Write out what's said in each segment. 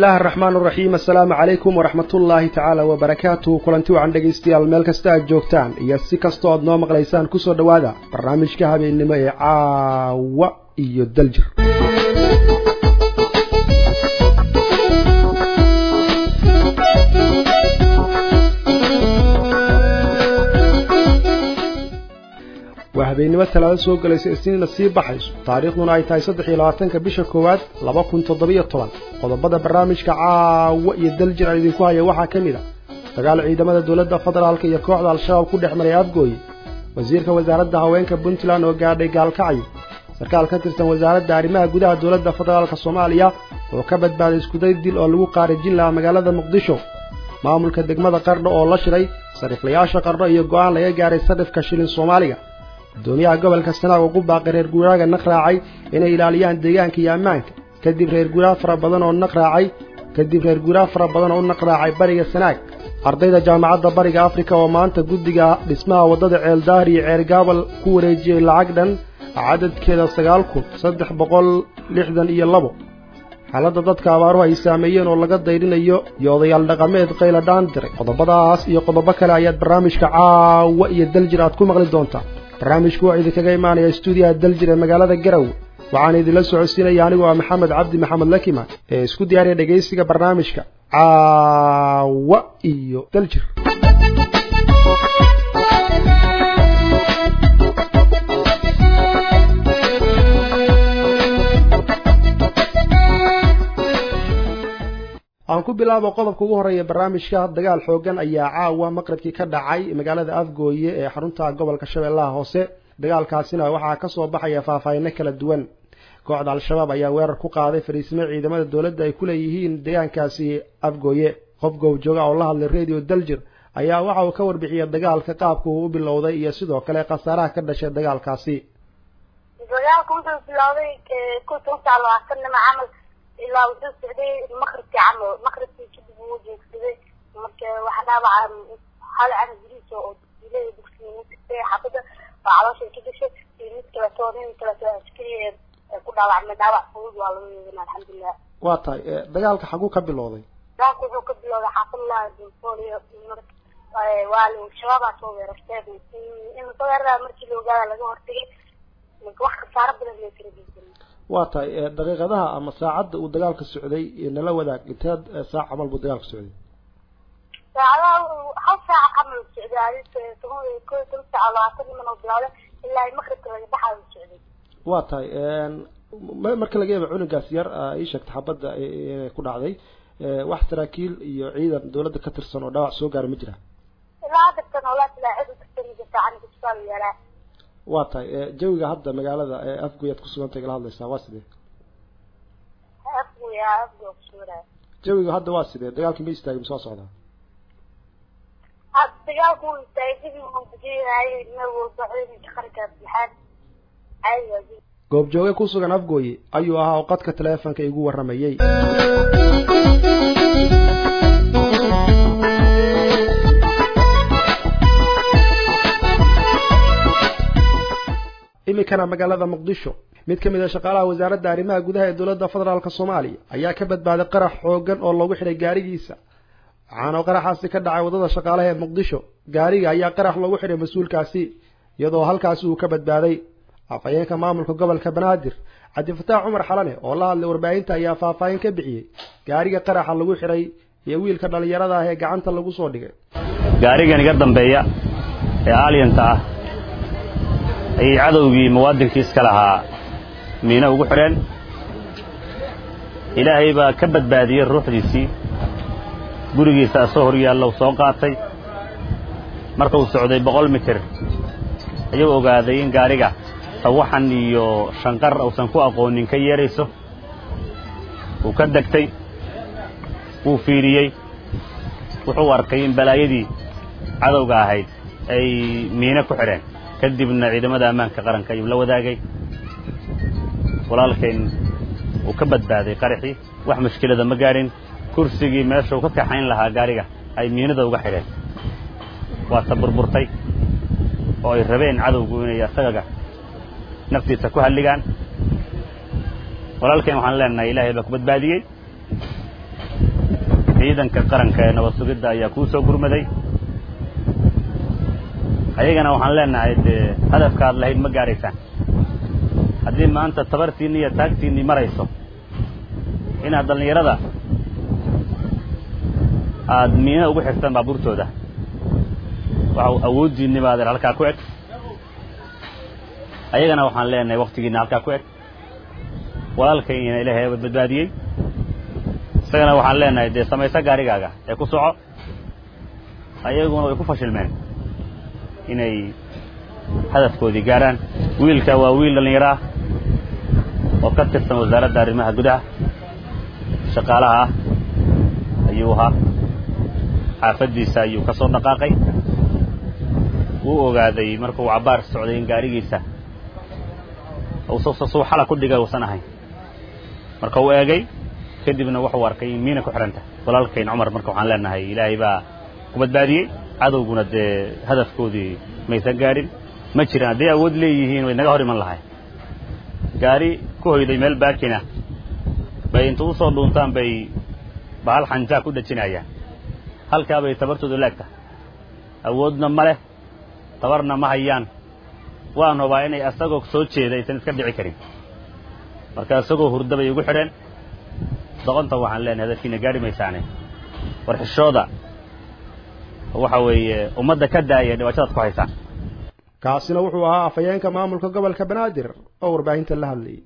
illaahi araxmaan araxiim assalaamu calaykum waraxmatullaahi tacaala wabarakaatuhu kulanti wacan dhegaystayaal meel kasta aad joogtaan iyo si kastoo aad noo maqlaysaan kusoo dhowaada barnaamijka habeennimo ee caawa iyo daljir waa habeennimo talaado soo gelaysa isniinna sii baxayso taariikhduna ay tahay saddex iyo labaatanka bisha koowaad laba kun toddobiyo toban qodobada barnaamijka caawa iyo daljir aan idinku haya waxaa ka mid a dagaal ciidamada dowladda federaalka iyo kooxda al-shabaab ku dhex maray afgooye wasiirka wasaaradda haweenka puntland oo gaadhay gaalkacyo sarkaal ka tirsan wasaaradda arrimaha gudaha dowladda federaalka soomaaliya oo ka badbaaday iskuday dil oo lagu qaarijin lahaa magaalada muqdisho maamulka degmada qardho oo la shiray sariiflayaasha qardho iyo go'aan laga gaaray sarifka shilin soomaaliga gudoomiyaha gobolka sanaag ugu baaqay reer guuraaga naq raacay inay ilaaliyaan deegaanka iyo ammaanka kadib reer guuraa fara badan oo naq raacay kadib reer guuraa fara badan oo u naq raacay bariga sanaag ardayda jaamacadda bariga afrika oo maanta guddiga dhismaha waddada ceeldaahir iyo ceergaabal ku wareejiyey lacag dhan cadadkeeda sagaal kun saddex boqol lixdan iyo labo xaaladda dadka abaaruhu ay saameeyeen oo laga dayrinayo iyo odayaal dhaqameed qayla dhaan diray qodobadaas iyo qodobo kale ayaad barnaamijka caawa iyo daljir aad ku maqli doontaa barnaamijku waa idinkaga imaanaya stuudiyaha daljir ee magaalada garowe waxaan idinla socodsiinaya anigu ah maxamed cabdi maxamed lakiman ee isku diyaariya dhegaysiga barnaamijka caawa iyo daljir aan ku bilaabo qodobka ugu horreeya barnaamijka dagaal xoogan ayaa caawa maqribkii ka dhacay magaalada afgooye ee xarunta gobolka shabeellaha hoose dagaalkaasina waxaa ka soo baxaya faahfaahino kala duwan kooxda al-shabaab ayaa weerar ku qaaday fariisimo ciidamada dowladda ay ku leeyihiin deegaankaasi afgooye qof goobjooga oo la hadlay radio daljir ayaa waxa uu ka warbixiyay dagaalka qaabka uu u bilowday iyo sidoo kale khasaaraha ka dhashay dagaalkaasi dagaalka wuxuu bilowday kutuntaa labaatanima camal ilaa wuxuu socday maqribkii camal maqribkii kadib wuu jeegsaday marka waxa dhaawaca hal cana guriisa oo ilaa dugsiga tagtay xaafada waa caloosha ka gashay iyo mid kaleto nin kaleto askari ku dhaawacmay dhaawac fudud waa laga yeedan alxamdulilah waa tahay dagaalka xaguu ka bilowday dagaalka wuxuu ka bilowday xaafadlaha dulfooliyo waa shabaabaa soo weerarteen in soo weerara markii la ogaada laga hortagay wax khasaaro badan loo kala geysan waa tahay daqiiqadaha ama saacadda uu dagaalka socday nala wadaag inteed saac camal buu dagaalka socday saacadaha hal saaca camal socday toban ko toban saaca labaatan niman oo bilowday ilaa maqribka laga baxayo socday waa tahay marka laga yaaba cunugaas yar ii sheegta xabadda inay ku dhacday wax saraakiil iyo ciidan dowladda ka tirsan oo dhaawac soo gaara ma jira ilaa haddatan oo laa cid ukastan jirta aniga isbitaal yaalaa waa tahay jawiga hadda magaalada afgoy aad kusugantahay kala hadlaysaa waa sidee afgoy afgoy kusuganaya jawiga hadda waa sidee dagaalkii ma istaagay mise waa socdaa dagaalku wuu istaagay kadib wuxuu kujeedahay meel walba ciidanka qaranka bixaan caadi goobjooge ku sugan afgooye ayuu ahaa oo qadka taleefonka igu warramayey iminkana magaalada muqdisho mid ka mid a shaqaalaha wasaaradda arrimaha gudaha ee dowladda federaalk soomaaliya ayaa ka badbaaday qarax xoogan oo loogu xidhay gaarigiisa waxaana qaraxaasi ka dhacay waddada shaqaalaha ee muqdisho gaariga ayaa qarax loogu xidhay mas-uulkaasi iyadoo halkaasi uu ka badbaaday afhayeenka maamulka gobolka banaadir cabdifataax cumar xalane oo la hadlay warbaahinta ayaa faahfaahin ka bixiyey gaariga qaraxa lagu xidhay iyo wiilka dhallinyarada ah ee gacanta lagu soo dhigay gaarigan iga dambeeya ee aalyanta ah ayay cadowgii muwaadinkii iska lahaa miino ugu xidheen ilaahay baa ka badbaadiyey ruuxdiisii gurigiisa asoo hor yaallow soo qaatay marka uu socday boqol mitir ayuu ogaaday in gaariga sawaxan iyo shanqar uusan ku aqoonin ka yeerayso wuu ka degtay wuu fiiriyey wuxuu arkay in balaayadii cadowga ahayd ay miino ku xidheen kadibna ciidamada ammaanka qaranka ayuu la wadaagay walaalkayn uu ka badbaaday qaraxii wax mushkilada ma gaadhin kursigii meesha uu ka kaxayn lahaa gaariga ay miinada uga xidheen waase burburtay oo ay rabeen cadowgu inay asagaga naftiisa ku halligaan walaalkeen waxaan leenahay ilaahay baa ku badbaadiyey ciidanka qaranka ee nabad sugidda ayaa kuu soo gurmaday ayagana waxaan leenahay dee hadafka aad lahayd ma gaaraysaan haddii maanta tabartiinni iyo taagtiinnii marayso inaad dhallinyarada aada miina ugu xirtaan baabuurtooda waxa awooddiinni baa adeer halkaa ku eg ayagana waxaan leenahay waktigiinna halkaa ku eg walaalkayna ilaahay badbaadiyey isagana waxaan leenahay dee samayso gaarigaaga ee ku soco ayaguna way ku fashilmeen inay hadafkoodii gaaraan wiilka waa wiil dhallinyaro ah oo ka tirsan wasaaradda arrimaha gudaha shaqaalaha ah ayuu ahaa xaafaddiisa ayuu ka soo dhaqaaqay wuu ogaaday markuu cabbaar socday in gaarigiisa suu xala ku dhigay uusan ahayn marka uu eegay kadibna wuxuu arkay in miina ku xidhanta walaalkayn cumar marka waxaan leenahay ilaahay baa ku badbaadiyey cadowguna dee hadafkoodii maysan gaadhin ma jiraan hadday awood leeyihiin way naga hor iman lahay gaari ku hoyday meel baakina bay inta u soo dhuuntaan bay bahal xanjaa ku dhajinayaan halkaa bay tabartoodu laagta awoodna ma leh tabarna ma hayaan waan hubaa inay asagoo soo jeeda aysan iska dhici karin marka isagoo hurda bay ugu xidheen doqonta waxaan leenahay hadalkiina gaari maysaane war xishooda waxa weeye ummadda ka daaya dhibaatadaad ku haysaan kaasina wuxuu ahaa afhayeenka maamulka gobolka banaadir oo warbaahinta la hadlayay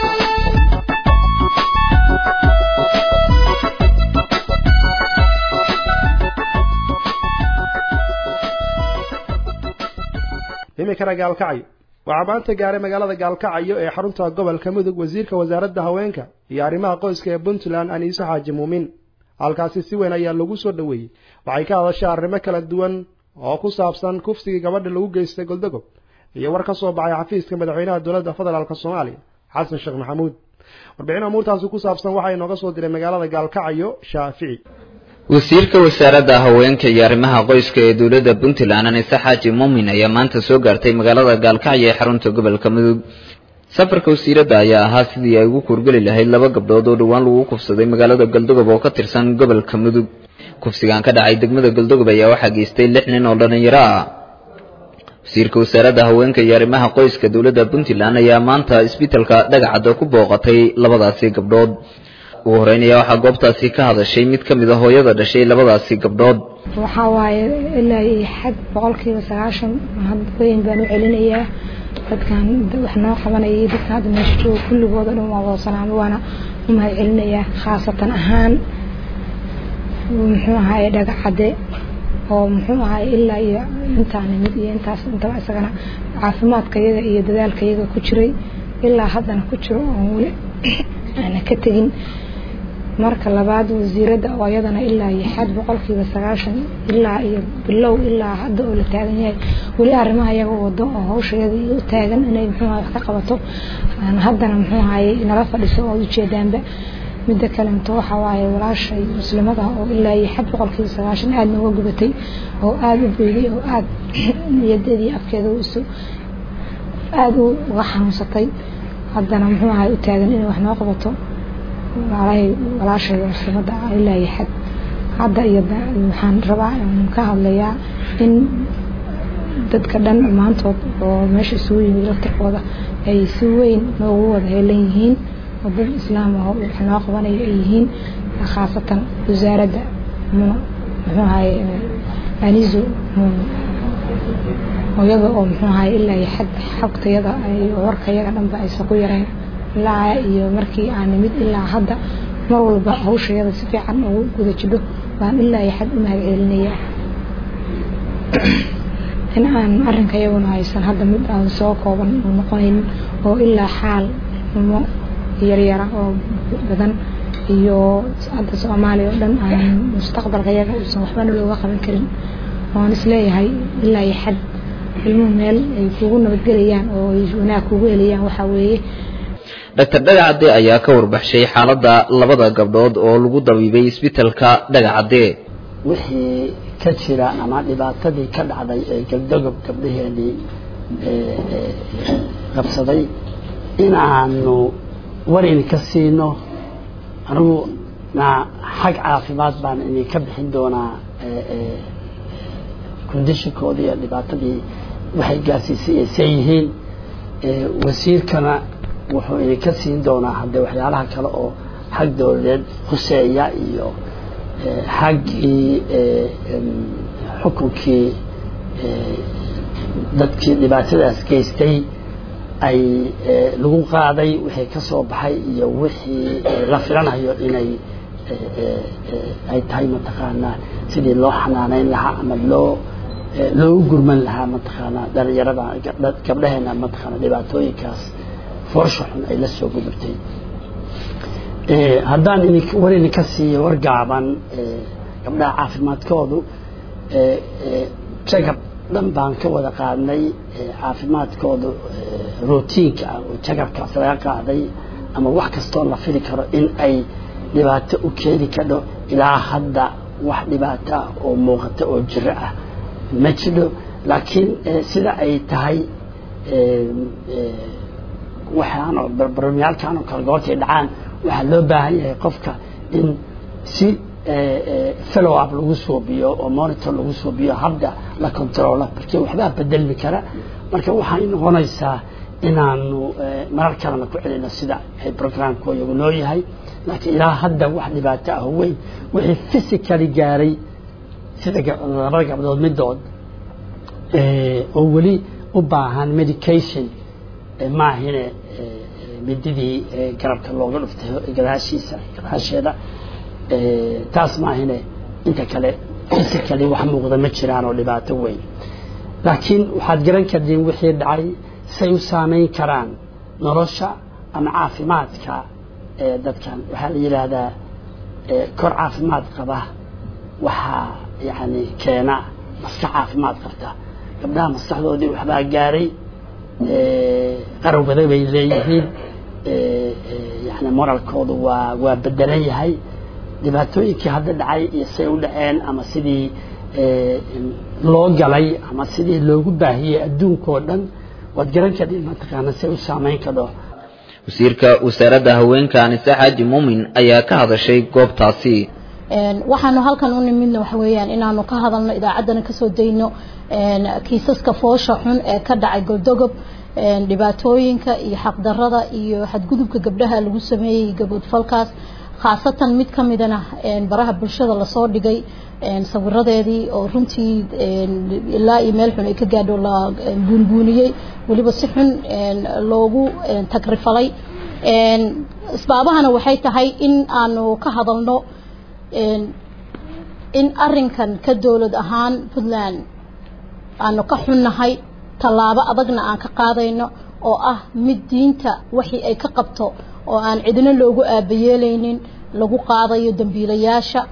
iminkana gaalkacyo waxaa maanta gaaray magaalada gaalkacyo ee xarunta gobolka mudug wasiirka wasaaradda haweenka iyo arrimaha qoyska ee puntland aniise xaaji muumin halkaasi si weyn ayaa lagu soo dhoweeyey waxay ka hadashay arrimo kala duwan oo ku saabsan kufsigii gabadha lagu geystay goldogob iyo war ka soo baxay xafiiska madaxweynaha dowladda federaalk soomaaliya xasan sheekh maxamuud warbixin amuurtaasi ku saabsan waxaa inooga soo diray magaalada gaalkacyo shaafici wasiirka wasaaradda haweenka iyo arrimaha qoyska ee dowladda puntland anise xaaji muumin ayaa maanta soo gaartay magaalada gaalkacyo ee xarunta gobolka mudug safarka wasiiradda ayaa ahaa sidii ay ugu kuurgeli lahayd laba gabdhood oo dhowaan lagu kufsaday magaalada galdogob oo ka tirsan gobolka mudug kufsigan ka dhacay degmada galdogob ayaa waxaa geystay lix nin oo dhallinyaro ah wasiirka wasaaradda haweenka iyo arrimaha qoyska dowladda puntland ayaa maanta isbitalka dhagacadda ku booqatay labadaasi gabdhood ugu horeynaya waxaa goobtaasi ka hadashay mid ka mid a hooyada dhashay labadaasi gabdhood waxaa waaye ilaa iyo xad boqolkiiba sagaashan mahad weyn baan u celinayaa dadkan wax noo qabanaya iyo dadka hadda meesha jooga kulligood o dhan waa wada salaamo waana u mahad celinayaa khaasatan ahaan muxuu ahaye dhagacadde oo muxuu ahaye ilaa iyo intaa nimid iyo intaas intaba isagana caafimaadka yaga iyo dadaalka yaga ku jiray ilaa haddana ku jiro oon weli aana ka tegin marka labaad wasiiradda oo iyadana ilaa iyo xad boqolkiiba sagaashan ilaa iyo bilow ilaa hadda oo la taagan yahay weli arrimaha iyaga wado oo hawsheeda u taagan inay muxuu wax ka qabato haddana muxuu ahaye nala fadhiso oo ujeedaanba midda kalemto waxaa waaye walaashay muslimada oo ilaa iyo xad boqolkiiba sagaashan aada nooga gubatay oo aada u beyday oo aada niyadeedii afkeeda isu aada uga xanuunsatay haddana muxuu ahay u taagan inay wax noo qabato walaalahay walaashayda muslimada ah ilaa iyo xad hadda iyo waxaan rabaa ka hadlayaa in dadka dhan dhammaantood oo meesha isugu yimid laftirkooda ay si weyn noogu wada heelan yihiin oo dad islaam ah wax noo qabanaya ay yihiin khaasatan wasaaradda muxuu ahaye anizo hooyada oo muxuu ahaye ilaa iyo xad xogtayada warkayaga dhanba aysan ku yarayn ilaa iyo markii aan nimid ilaa hadda mar walba hawshayada si fiican ugu guda jidho baan ilaa iyo xad u mahad celinayaa in aan arrinka iyaguna haysan hadda mid aan soo kooban u noqonayn oo ilaa xaal xumo yaryara oo badan iyo hadda soomaaliya oo dhan aan mustaqbalka iyaga uusan waxbana looga qaban karin oon isleeyahay ilaa iyo xad ilmuhu meel ay kugu nabadgelayaan oo ay wanaag kugu helayaan waxaa weeye doctor dhagacadde ayaa ka warbaxshay xaaladda labada gabdhood oo lagu dabiibay isbitalka dhagacadde wixii ka jira ama dhibaatadii ka dhacday ee galdogob gabdhaheenii qabsaday inaanu warin ka siino anigu na xag caafimaad baan idinka bixin doonaa conditionkoodii iyo dhibaatadii waxay gaarsiisay ay see yihiin wasiirkana wuxuu idinka siin doonaa haddee waxyaalaha kale oo xag dowladeed huseeya iyo xaggii xukunkii dadkii dhibaatadaas geystay ay lagu qaaday wixii ka soo baxay iyo wixii la filanayo inay ay tahay mataqaanaa sidii loo xanaaneyn lahaa ama loo loogu gurman lahaa mataqaanaa dhalinyarada gabdhaheena mataqaana dhibaatooyinkaas foosha xun ay la soo gudubtay haddaan idin war idinka siiyo war gaaban gabdhaha caafimaadkoodu jagab dhan baan ka wada qaadnay caafimaadkoodu routiinka ah oo jagabkaas laga qaaday ama wax kastoo la fili karo in ay dhibaato u keeni kadho ilaa hadda wax dhibaato ah oo muuqata oo jiro ah ma jidho laakiin sida ay tahay waxaanoo barbaramyaalkanoo kale goortay dhacaan waxaa loo baahan yahay qofka in si follow up lagu suubiyo oo monitor lagu suubiyo habda la controlo markii waxbaa bedelmi kara marka waxay noqonaysaa inaanu marar kalena ku celino sida ay programku iyagu noo yahay laakiin ilaa hadda wax dhibaato ah weyn wixii physically gaaray sida labada gabdhood midood oo weli u baahan medication maahine mididii garabka looga dhuftay gadaashiisa gadaasheeda taas maahine inta kale physically wax muuqda ma jiraan oo dhibaato weyn laakiin waxaad garan kardiin wixii dhacay say u saameyn karaan nolosha ama caafimaadka dadkan waxaa la yidhaahdaa kor caafimaad qaba waxaa yani keena maskax caafimaad qabta gabdhaha maskaxdoodii waxbaa gaaray qarowbada bay leeyihiin yani moralkoodu waa waa bedelan yahay dhibaatooyinkii hadda dhacay iyo say u dhaceen ama sidii loo galay ama sidii loogu baahiyey adduunkao dhan waad garan kadhiin mataqaana say u saameyn kadho wasiirka wasaaradda haweenka anise xaaji muumin ayaa ka hadashay goobtaasi waxaanu halkan u nimidna waxa weeyaan inaanu ka hadalno idaacaddana kasoo dayno kiisaska foosha xun ee ka dhacay goldogob dhibaatooyinka iyo xaqdarada iyo xadgudubka gabdhaha lagu sameeyey gaboodfalkaas khaasatan mid ka midana baraha bulshada lasoo dhigay sawiradeedii oo runtii ilaa iyo meel xun ay ka gaadho la buunbuuniyey weliba si xun loogu tagrifalay isbaabahana waxay tahay in aanu ka hadalno in arinkan ka dowlad ahaan puntland aanu ka xunnahay tallaabo adagna aan ka qaadayno oo ah mid diinta wixii ay ka qabto oo aan cidina loogu aabayeelaynin lagu qaadayo dambiilayaasha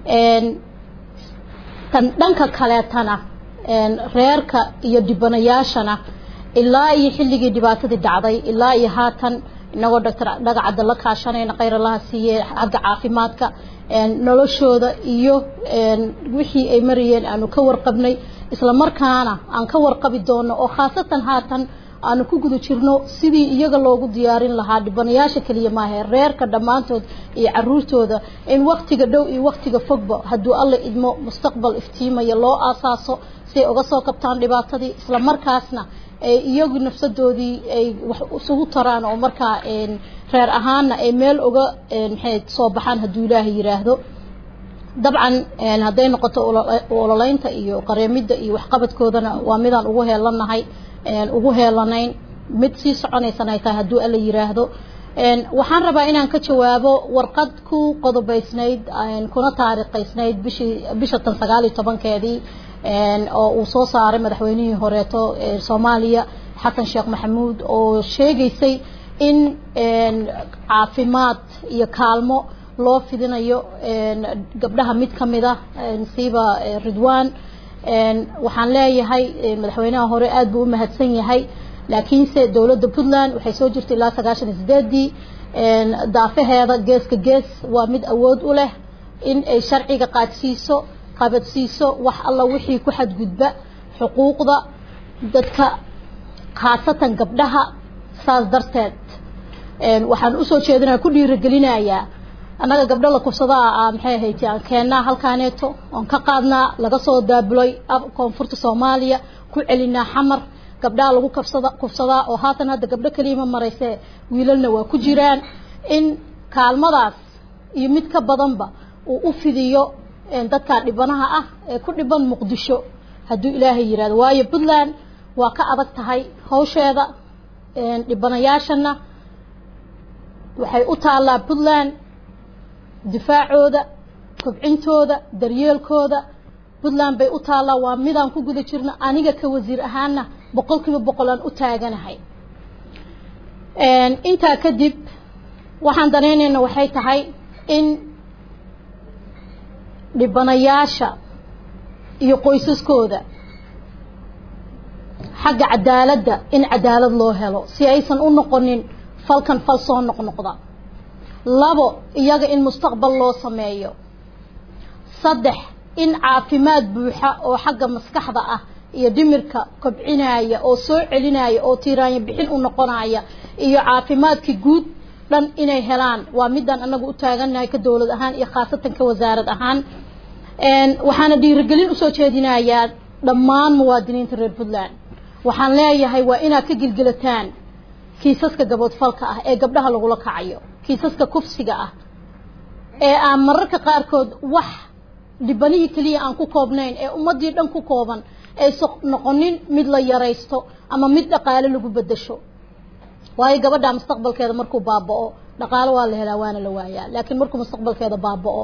tan dhanka kaleetana reerka iyo dhibanayaashana ilaa iyo xilligii dhibaatadii dhacday ilaa iyo haatan inagoo doctor dhagacadda la kaashanayna khayr allaha siiye xagga caafimaadka noloshooda iyo wixii ay marayeen aanu ka warqabnay isla markaana aan ka warqabi doono oo khaasatan haatan aanu ku guda jirno sidii iyaga loogu diyaarin lahaa dhibanayaasha keliya maahe reerka dhammaantood iyo caruurtooda in waktiga dhow iyo waktiga fogba hadduu alla idmo mustaqbal iftiimaya loo aasaaso si ay uga soo kabtaan dhibaatadii isla markaasna iyagu nafsadoodii ay wax isugu taraan oo markaa reer ahaana ay meel uga maxay soo baxaan hadduu ilaahay yiraahdo dabcan hadday noqoto ololeynta iyo qareemidda iyo waxqabadkoodana waa midaan ugu heelanahay ugu heelanayn mid sii soconaysan ay tahay hadduu alla yiraahdo waxaan rabaa inaan ka jawaabo warqad ku qodobaysnayd kuna taariikhaysnayd bishii bisha tan sagaal iyo tobankeedii oo uu soo saaray madaxweynihii horeeto soomaaliya xasan sheekh maxamuud oo sheegaysay in caafimaad iyo kaalmo loo fidinayo gabdhaha mid ka mid ah siiba ridwan waxaan leeyahay madaxweynaha hore aada buu u mahadsan yahay laakiinse dowladda puntland waxay soo jirtay ilaa sagaashan iyo sideedii daafaheeda geeska gees waa mid awood u leh in ay sharciga qaadsiiso qabadsiiso wax alla wixii ku xadgudba xuquuqda dadka khaasatan gabdhaha saas darteed waxaan usoo jeedinaya ku dhiirigelinayaa annaga gabdho la kufsadaa ah maxay ahayd aan keennaa halkaaneeto oon ka qaadnaa laga soo daabulay koonfurta soomaaliya ku celinaa xamar gabdhaha lagu kafsada kufsadaa oo haatan hadda gabdho keliyama marayse wiilalna waa ku jiraan in kaalmadaas iyo mid ka badanba uu u fidiyo dadkaa dhibanaha ah ee ku dhiban muqdisho hadduu ilaahay yihahdo waayo puntland waa ka adag tahay hawsheeda dhibanayaashana waxay u taallaa puntland difaacooda kobcintooda daryeelkooda puntland bay u taallaa waa midaan ku guda jirno aniga ka wasiir ahaana boqol kiiba boqol aan u taaganahay intaa kadib waxaan danaynayna waxay tahay in dhibanayaasha iyo qoysaskooda xagga cadaaladda in cadaalad loo helo si aysan u noqonin falkan fal soo noqnoqda labo iyaga in mustaqbal loo sameeyo saddex in caafimaad buuxa oo xagga maskaxda ah iyo dhimirka kobcinaya oo soo celinaya oo tiiraanya bixin u noqonaya iyo caafimaadkii guud dhan inay helaan waa midaan anagu u taagannahay ka dowlad ahaan iyo khaasatan ka wasaarad ahaan waxaana dhiirigelin usoo jeedinayaa dhammaan muwaadiniinta reer puntland waxaan leeyahay waa inaad ka gilgilataan kiisaska gaboodfalka ah ee gabdhaha lagula kacayo kiisaska kufsiga ah ee aan mararka qaarkood wax dhibanihii keliya aan ku koobnayn ee ummaddii dhan ku kooban aysa noqonin mid la yaraysto ama mid dhaqaale lagu bedasho waayo gabadha mustaqbalkeeda markuu baaba'o dhaqaalo waa la helaa waana la waayaa laakiin markuu mustaqbalkeeda baaba'o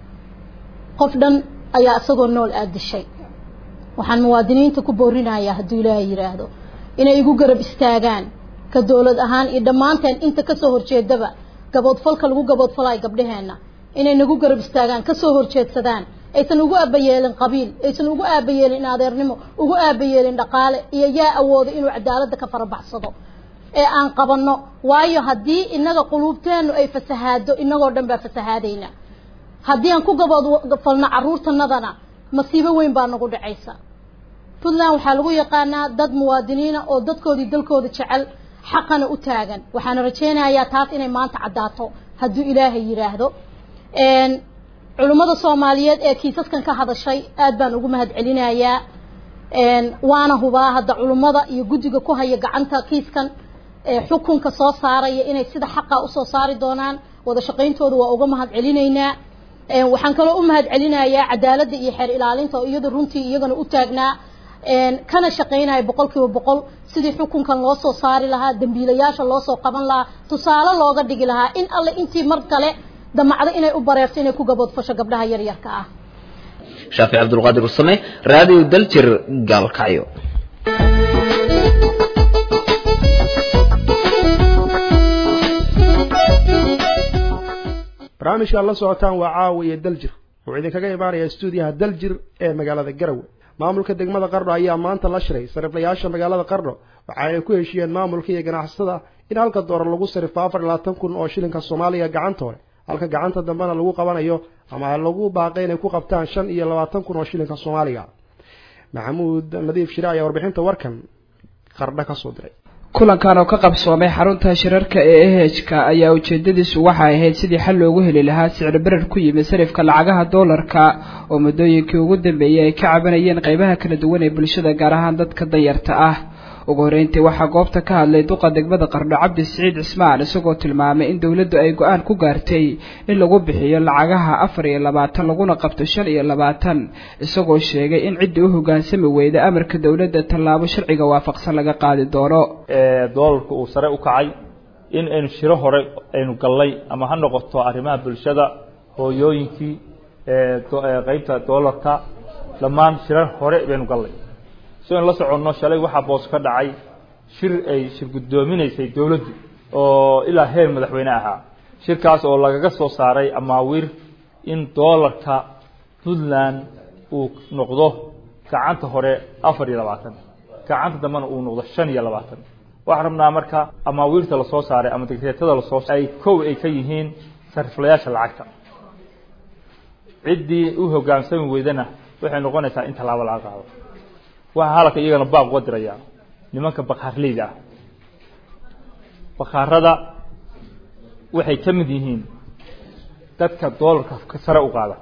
qof dhan ayaa isagoo nool aad dishay waxaan muwaadiniinta ku boorinayaa hadduu ilaahay yidhaahdo inay igu garab istaagaan ka dowlad ahaan iyo dhammaanteen inta kasoo horjeedaba gaboodfalka lagu gaboodfalayo gabdhaheenna inay nagu garab istaagaan kasoo horjeedsadaan aysan ugu aabayeelin qabiil aysan ugu aabayeelin adeernimo ugu aabayeelin dhaqaale iyo yaa awoodo inuu cadaaladda ka farabaxsado ee aan qabanno waayo haddii inaga quluubteennu ay fasahaado inagoo dhan baa fasahaadayna haddii aan ku gaboodfalno carruurtanadana masiibo weyn baa nagu dhacaysa puntland waxaa lagu yaqaanaa dad muwaadiniina oo dadkoodii dalkooda jecel xaqana u taagan waxaana rajaynayaa taas inay maanta caddaato hadduu ilaahay yidhaahdo culimmada soomaaliyeed ee kiisaskan ka hadashay aad baan ugu mahad celinayaa waana hubaa hadda culimmada iyo guddiga ku haya gacanta kiiskan xukunka soo saaraya inay sida xaqa usoo saari doonaan wada shaqayntooda waa uga mahad celinaynaa waxaan kaloo u mahad celinayaa cadaaladda iyo xeer ilaalinta oo iyada runtii iyagana u taagnaa kana shaqaynaya boqol kiiba boqol sidii xukunkan loo soo saari lahaa dembiilayaasha loo soo qaban lahaa tusaale looga dhigi lahaa in alle intii mar kale damacdo inay u bareerto inay ku gaboodfasho gabdhaha yaryarka ah shaafic cabdulqaadir usame raadiyo daljir gaalkacyo barnaamijka aad la socotaan waa caawa iyo daljir wuxuu idinkaga imaanayaa stuudiyaha daljir ee magaalada garowe maamulka degmada qardho ayaa maanta la shiray sariflayaasha magaalada qardho waxaanay ku heshiiyeen maamulka iyo ganacsatada in halka doolar lagu sarifo afar iyo labaatan kun oo shilinka soomaaliga gacanta hore halka gacanta dambena lagu qabanayo ama lagu baaqay inay ku qabtaan shan iyo labaatan kun oo shilinka soomaaliga maxamuud nadiif shire ayaa warbixinta warkan qardho ka soo diray kulankan oo ka qabsoomay xarunta shirarka ee ehejka ayaa ujeedadiisu waxay ahayd sidii xal loogu heli lahaa sicir berer ku yimid sarifka lacagaha doolarka oo muddooyinkii ugu dambeeyey ay ka cabanayeen qeybaha kala duwan ee bulshada gaar ahaan dadka danyarta ah ugu horeyntii waxaa goobta ka hadlay duqa degmada qardho cabdi siciid cismaan isagoo tilmaamay in dowladdu ay go-aan ku gaartay in lagu bixiyo lacagaha afar iyo labaatan laguna qabto shan iyo labaatan isagoo sheegay in ciddii u hoggaansami weyda amarka dowladda tallaabo sharciga waafaqsan laga qaadi doono doolarka uu sare u kacay in aynu shiro hore aynu gallay ama ha noqoto arrimaha bulshada hooyooyinkii qeybta doolarka dhammaan shirar hore baynu gallay si aynu la soconno shalay waxaa boos ka dhacay shir ay shir guddoominaysay dowladdu oo ilaa heer madaxweyne ahaa shirkaas oo lagaga soo saaray amaawiir in doolarka puntland uu noqdo gacanta hore afar iyo labaatan gacanta dambena uu noqdo shan iyo labaatan waxaan rabnaa marka amaawiirta lasoo saaray ama digreetada lasoo ay kow ay ka yihiin sariflayaasha lacagta ciddii u hoggaansami weydana waxay noqonaysaa in tallaabo laga qaado waxaa halka iyagana baaq uga dirayaa nimanka bakaarleyda ah bakaarada waxay ka mid yihiin dadka doolarka sare u qaada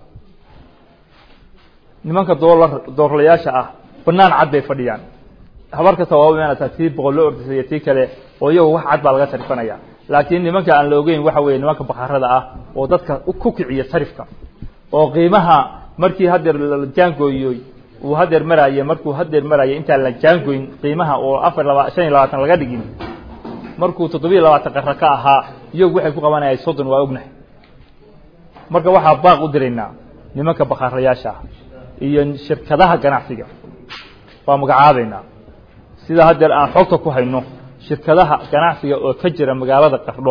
nimanka doolar doorlayaasha ah banaan cad bay fadhiyaan habar kasta waaba imaanaysaa tii boqol loo ordisay iyo tii kale oo iyagu wax cad baa laga sarifanaya laakiin nimanka aan la ogeyn waxa weeye nimanka bakarada ah oo dadka ku kiciya sarifka oo qiimaha markii hadeer la jaangooyoy uu hadeer maraaye markuu hadeer maraaye intaan la jaangoyn qiimaha oo afar laba shan iyo labaatan laga dhigin markuu toddobiyo labaatan qara ka ahaa iyagu waxay ku qabanayaan soddon waa ognahay marka waxaa baaq u diraynaa nimanka bakarayaasha ah iyo shirkadaha ganacsiga waa magacaabaynaa sida hadeer aan xogta ku hayno shirkadaha ganacsiga oo ka jira magaalada qardho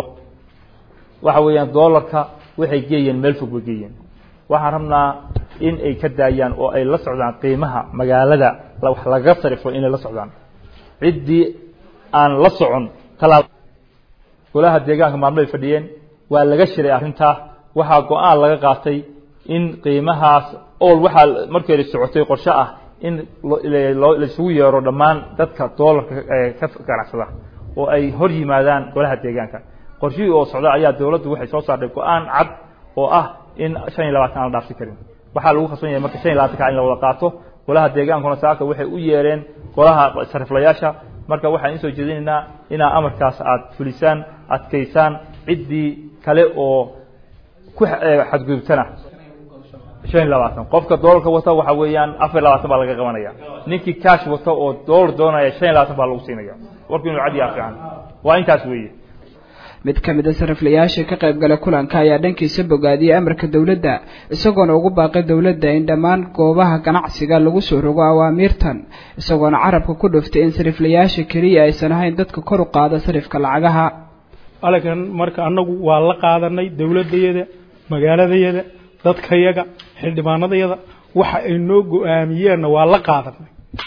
waxa weeyaan doolarka waxay geeyeen meel fog bay geeyeen waxaan rabnaa in ay ka daayaan oo ay la socdaan qiimaha magaalada wax lagaga sarifo inay la socdaan ciddii aan la socon talaab golaha deegaanka maalmoay fadhiyeen waa laga shiray arrintaa waxaa go-aan laga qaatay in qiimahaas ol waxaa markeeda socotay qorshe ah in laisugu yeero dhammaan dadka doolarka ka ganacsada oo ay hor yimaadaan golaha deegaanka qorshihii oo socda ayaa dowladdu waxay soo saartay go-aan cad oo ah in shan iyo labaatan aan la dhaafsi karin waxaa lagu khasban yahay marka shan iyo labaatanka in la wada qaato golaha deegaankuna saaka waxay u yeereen golaha sariflayaasha marka waxaan insoo jeedinaynaa inaa amarkaas aada fulisaan adkaysaan ciddii kale oo ku xadgudubtana shan iyo labaatan qofka doolarka wata waxa weeyaan afar iyo labaatan baa laga qabanaya ninkii cash wata oo doolar doonaya shan iyo labaatan baa lagu siinaya warku inuu cad yaha fiican waa intaas weeye mid ka mid a sariflayaasha ka qayb gala kulanka ayaa dhankiisa bogaadiyey amarka dowladda isagoona ugu baaqay dowladda in dhammaan goobaha ganacsiga lagu soo rogo awaamiirtan isagoona carabka ku dhuftay in sariflayaasha keliya aysan ahayn dadka kor u qaada sarifka lacagaha alankan marka annagu waa la qaadanay dowladayada magaaladayada dadkayaga xildhibaanadayada waxa ay noo go-aamiyeenna waa la qaadanay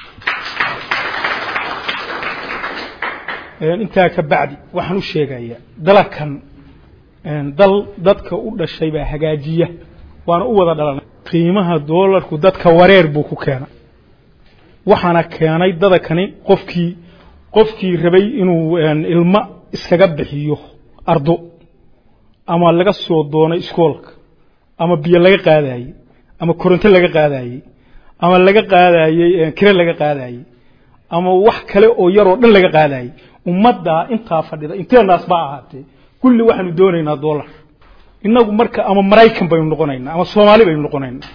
intaa ka bacdi waxaan u sheegayaa dalakan dal dadka u dhashay baa hagaajiya waana u wada dhalanay qiimaha doolarku dadka wareer buu ku keenay waxaana keenay dadakani qofkii qofkii rabay inuu ilmo iskaga bixiyo ardo ama laga soo doonay iskoolka ama biyo laga qaadayey ama koronto laga qaadayey ama laga qaadayey kire laga qaadayey ama wax kale oo yaroo dhan laga qaadayey ummaddaa intaa fadhida inteenaas ba ahaatee kulli waxaanu doonaynaa dollar inagu marka ama maraykan baynu noqonaynaa ama soomaali baynu noqonaynaa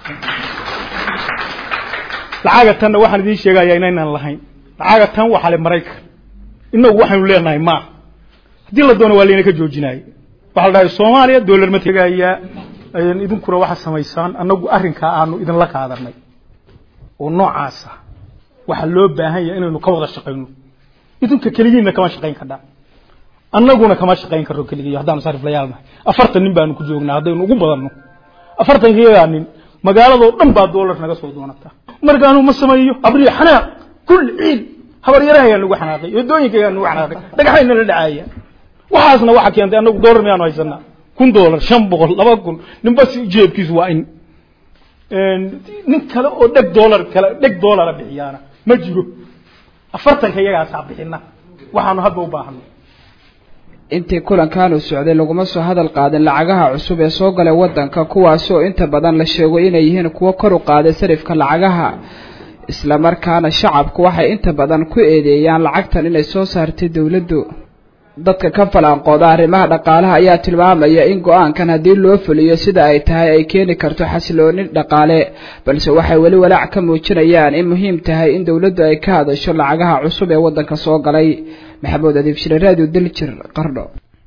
lacaga tanna waxaan idiin sheegayaa inaynaan lahayn lacaga tan waxaa le maraykan inagu waxaynu leenahay maaha haddii la doono waa layna ka joojinaaye waxaa la dhahay soomaaliya dollar ma tegayaa idinkuna waxaa samaysaan annagu arrinkaa aanu idinla qaadanay oo noocaasa waxaa loo baahan yahay inaynu ka wada shaqayno idinka keligiinna kama shaqayn kardhaa annaguna kama shaqayn karno keligiiyo haddaanu sariflayaal nahay afartan nin baanu ku joognaa haddaynu ugu badanno afartankiyadaa nin magaaladoo dhan baa doolar naga soo doonataa markaanu ma sameeyo abriya xanaaq kulli ciid habaryarahayaa nagu xanaaqay wadooyinkayaa nagu xanaaqay dhagaxayna la dhacaaya waxaasna waxaa keentay annagu doolar miyaanu haysanaa kun doolar shan boqol laba kun ninba si jeebkiisu waa in nin kale oo dheg doolar kale dheg doolara bixiyaana ma jiro afartanka iyagaasaa bixina waxaanu hadda u baahano intii kulankan uu socday laguma soo hadal qaadin lacagaha cusub ee soo galay waddanka kuwaasoo inta badan la sheego inay yihiin kuwo kor u qaaday sarifka lacagaha islamarkaana shacabku waxay inta badan ku eedeeyaan lacagtan inay soo saartay dowladdu dadka ka falanqooda arrimaha dhaqaalaha ayaa tilmaamaya in go-aankan haddii loo fuliyo sida ay tahay ay keeni karto xasilooni dhaqaale balse waxay weli walaac ka muujinayaan in muhiim tahay in dowladdu ay ka hadasho lacagaha cusub ee waddanka soo galay maxamuud adiib shire raadiyo daljir qardho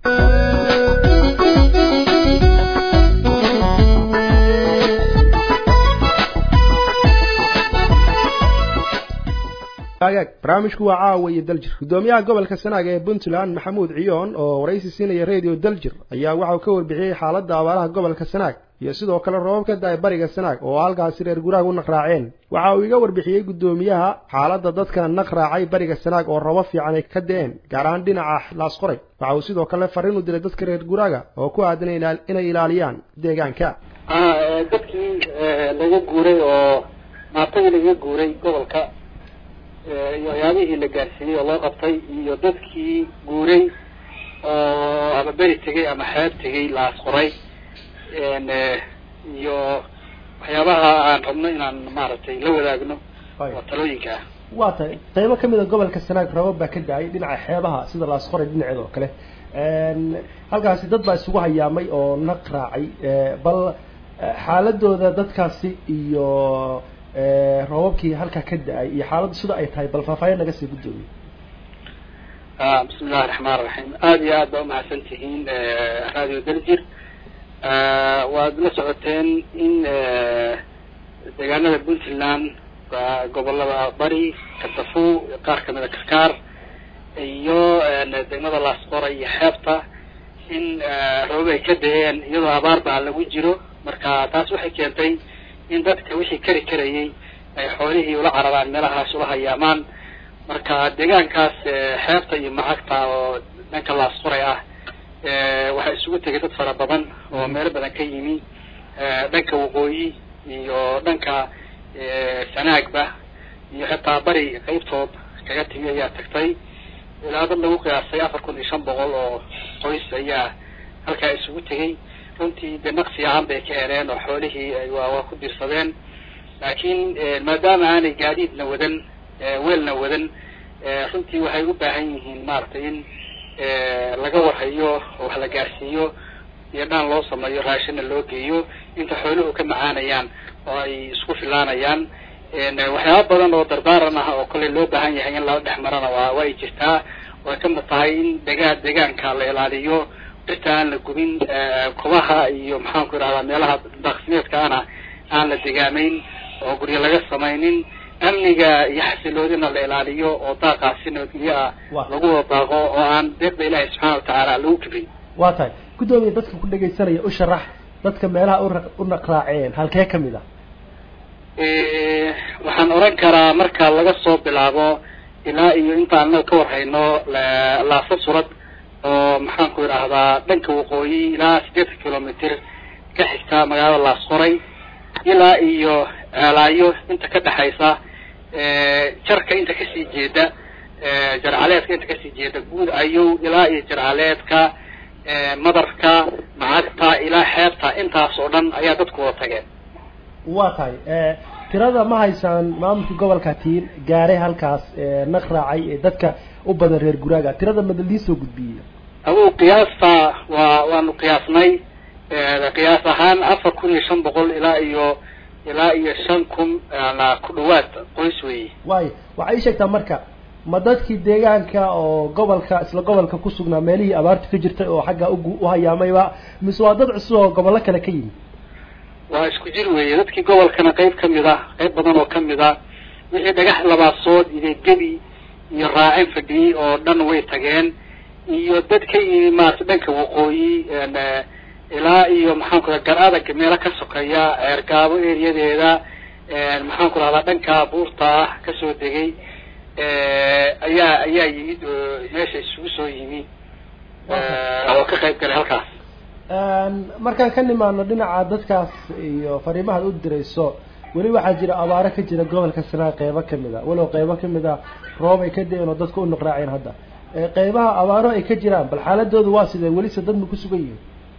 barnaamijku waa caawa iyo daljir gudoomiyaha gobolka sanaag ee puntland maxamuud ciyoon oo waraysi siinaya radio daljir ayaa waxauu ka warbixiyey xaaladda abaaraha gobolka sanaag iyo sidoo kale roobab ka da-ay bariga sanaag oo halkaasi reer guraaga u naqraaceen waxa uu iga warbixiyey gudoomiyaha xaaladda dadkana naqraacay bariga sanaag oo robo fiican ay ka da-een gaar ahaan dhinaca laasqoray waxa uu sidoo kale fariin u diray dadka reer guraaga oo ku aadan inay ilaaliyaan deegaanka dadkii laga guuray oo maatadii laga guuray gobolka iyo waxyaabihii la gaarsiiyey oo loo qabtay iyo dadkii guuray oo ama beri tegay ama xeeb tegay laas qoray iyo waxyaabaha aan rabno inaan maaragtay la wadaagno oo talooyinka ah waa tahay qaybo kamid a gobolka sanaag rabab baa ka da-ay dhinaca xeebaha sida laasqoray dhinaceeda oo kale halkaasi dad baa isugu hayaamay oo naq raacay bal xaaladooda dadkaasi iyo roobabkii halkaa ka da-ay iyo xaaladdu sida ay tahay bal faahfaahin naga sii guddoomiye bismi illahi raxmaan raxiim aada iyo aad baa umahadsan tihiin radio daljir waad la socoteen in deegaanada puntland gobolada bari katafu qaar kamida karkaar iyo degmada laasqora iyo xeebta in roobab ay ka da-een iyadoo abaar baa lagu jiro marka taas waxay keentay in dadka wixii kari karayay ay xoolihii ula cararaan meelahaas ula hayaamaan marka deegaankaas xeebta iyo macagta oo dhanka laasqoray ah waxaa isugu tegay dad fara badan oo meelo badan ka yimi dhanka waqooyi iyo dhanka sanaagba iyo xitaa bari qeybtood kaga timi ayaa tagtay ilaa dad lagu qiyaasay afar kun iyo shan boqol oo qoys ayaa halkaa isugu tegay runtii de naqsi ahaan bay ka heleen oo xoolihii waa waa ku dirsadeen laakiin maadaama aanay gaadiidna wadan weelna wadan runtii waxay u baahan yihiin maaragtay in laga warhayo oo wax la gaarsiiyo iyo dhaan loo sameeyo raashinna loo geeyo inta xooluhu ka macaanayaan oo ay isku filaanayaan waxyaaba badan oo dardaaran ah oo kale loo baahan yahay in lala dhex marana waa waa ay jirtaa way kamid tahay in degaan deegaanka la ilaaliyo dhirta aan la gubin kubaha iyo maxaanku idhahdaa meelaha daaqsimeedkaana aan la degaamayn oo guryo laga samaynin amniga iyo xasiloodina la ilaaliyo oo daaqaasi nabadgelyo ah lagu wada daaqo oo aan deeqda ilaahi subxaana watacaala lagu kibrin waa tahay guddoomiya dadka ku dhegaysanaya u sharax dadka meelaha u naqraaceen halkee kamid ah waxaan oran karaa marka laga soo bilaabo ilaa iyo intaan anaga ka warhayno laasa surad oo maxaanku idhaahdaa dhanka waqooyi ilaa siddeetan kilomitr ka xigta magaalada laasqoray ilaa iyo ceelaayo inta ka dhexaysa jarka inta kasii jeeda jarcaleedka inta kasii jeeda guud ayow ilaa iyo jarcaleedka madarka macagta ilaa xeebta intaas oo dhan ayaa dadku wada tageen waa tahay tirada ma haysaan maamulka gobolka tiin gaaray halkaas naq raacay ee dadka u badan reer guraaga tirada madaldii soo gudbiyey agu qiyaasta waa waanu qiyaasnay qiyaas ahaan afar kun iyo shan boqol ilaa iyo ilaa iyo shan kun ku dhawaad qoys weeye waayo waxay ii sheegtaa marka ma dadkii deegaanka oo gobolka isla gobolka ku sugnaa meelihii abaartu ka jirtay oo xagga ugu uhayaamayba mise waa dad cusub oo gobollo kale ka yimi waa isku jir weeye dadkii gobolkana qayb kamid a qayb badan oo kamid a wixii dhagax labaasood iyo gebi iyo raacin fadhiyey oo dhan way tageen iyo dad ka yimi maarata dhanka waqooyi ilaa iyo maxaanku raa gar adag meelo ka sokeeya ceergaabo eriyadeeda maxaanku rahdaa dhanka buurta ah kasoo degay ayaa ayaa yimid oo meesha isugu soo yimi oo ka qayb galay halkaas markaan ka nimaano dhinaca dadkaas iyo fariimahaad u dirayso weli waxaa jira abaaro ka jira gobolka sanaa qeybo kamid a walow qeybo kamid a roob ay ka da-een oo dadka u noqraaceen hadda qeybaha abaaro ay ka jiraan bal xaaladooda waa sidee welise dad ma ku sugan yihiin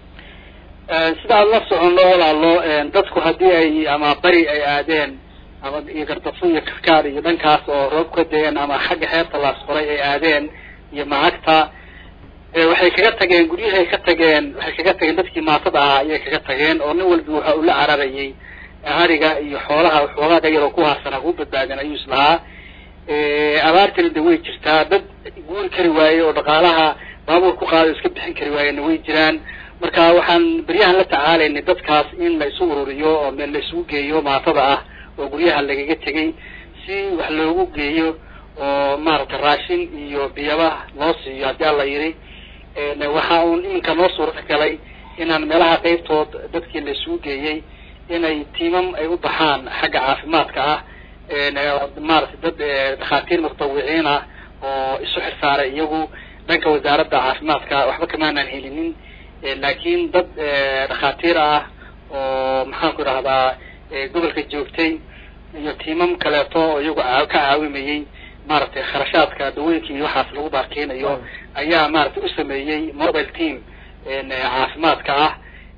sida aan la soconno walaalo dadku haddii ay ama bari ay aadeen ama iyo gartafo iyo karkaar iyo dhankaas oo roob ka da-een ama xagga xeebta laasqoray ay aadeen iyo macagta waxay kaga tageen guryahay ka tageen waxay kaga tageen dadkii maatada ahaa ayay kaga tageen oo nin walba waxa uu la cararayay hariga iyo xoolaha xoogaaga yaroo ku haarsan haku badbaadeen ayuu islahaa abaartana de way jirtaa dad guuri kari waaye oo dhaqaalaha baabuur ku qaada iska bixin kari waayena way jiraan marka waxaan beryahan la tacaalaynay dadkaas in la isu ururiyo oo meel la isugu geeyo maatada ah oo guryaha lagaga tegay si wax loogu geeyo oo maaragtay raashin iyo biyaba loo siiyo haddii alla yidhi waxa uun iminka noo suurta galay inaan meelaha qeybtood dadkii la isugu geeyey inay tiimam ay u baxaan xagga caafimaadka ah maaragtay dad dhakhaatiir mutawiciin ah oo isu xirsaaray iyagu dhanka wasaaradda caafimaadka waxba kamaanaan helinin laakiin dad dhakhaatiir ah oo maxaanku idhahdaa gobolka joogtay iyo tiimam kaleeto oo iyagu ka caawimayey maaragtay kharashaadka dawooyinka iyo waxaas lagu baarkeynayo ayaa maaragtay u sameeyey mobile team caafimaadka ah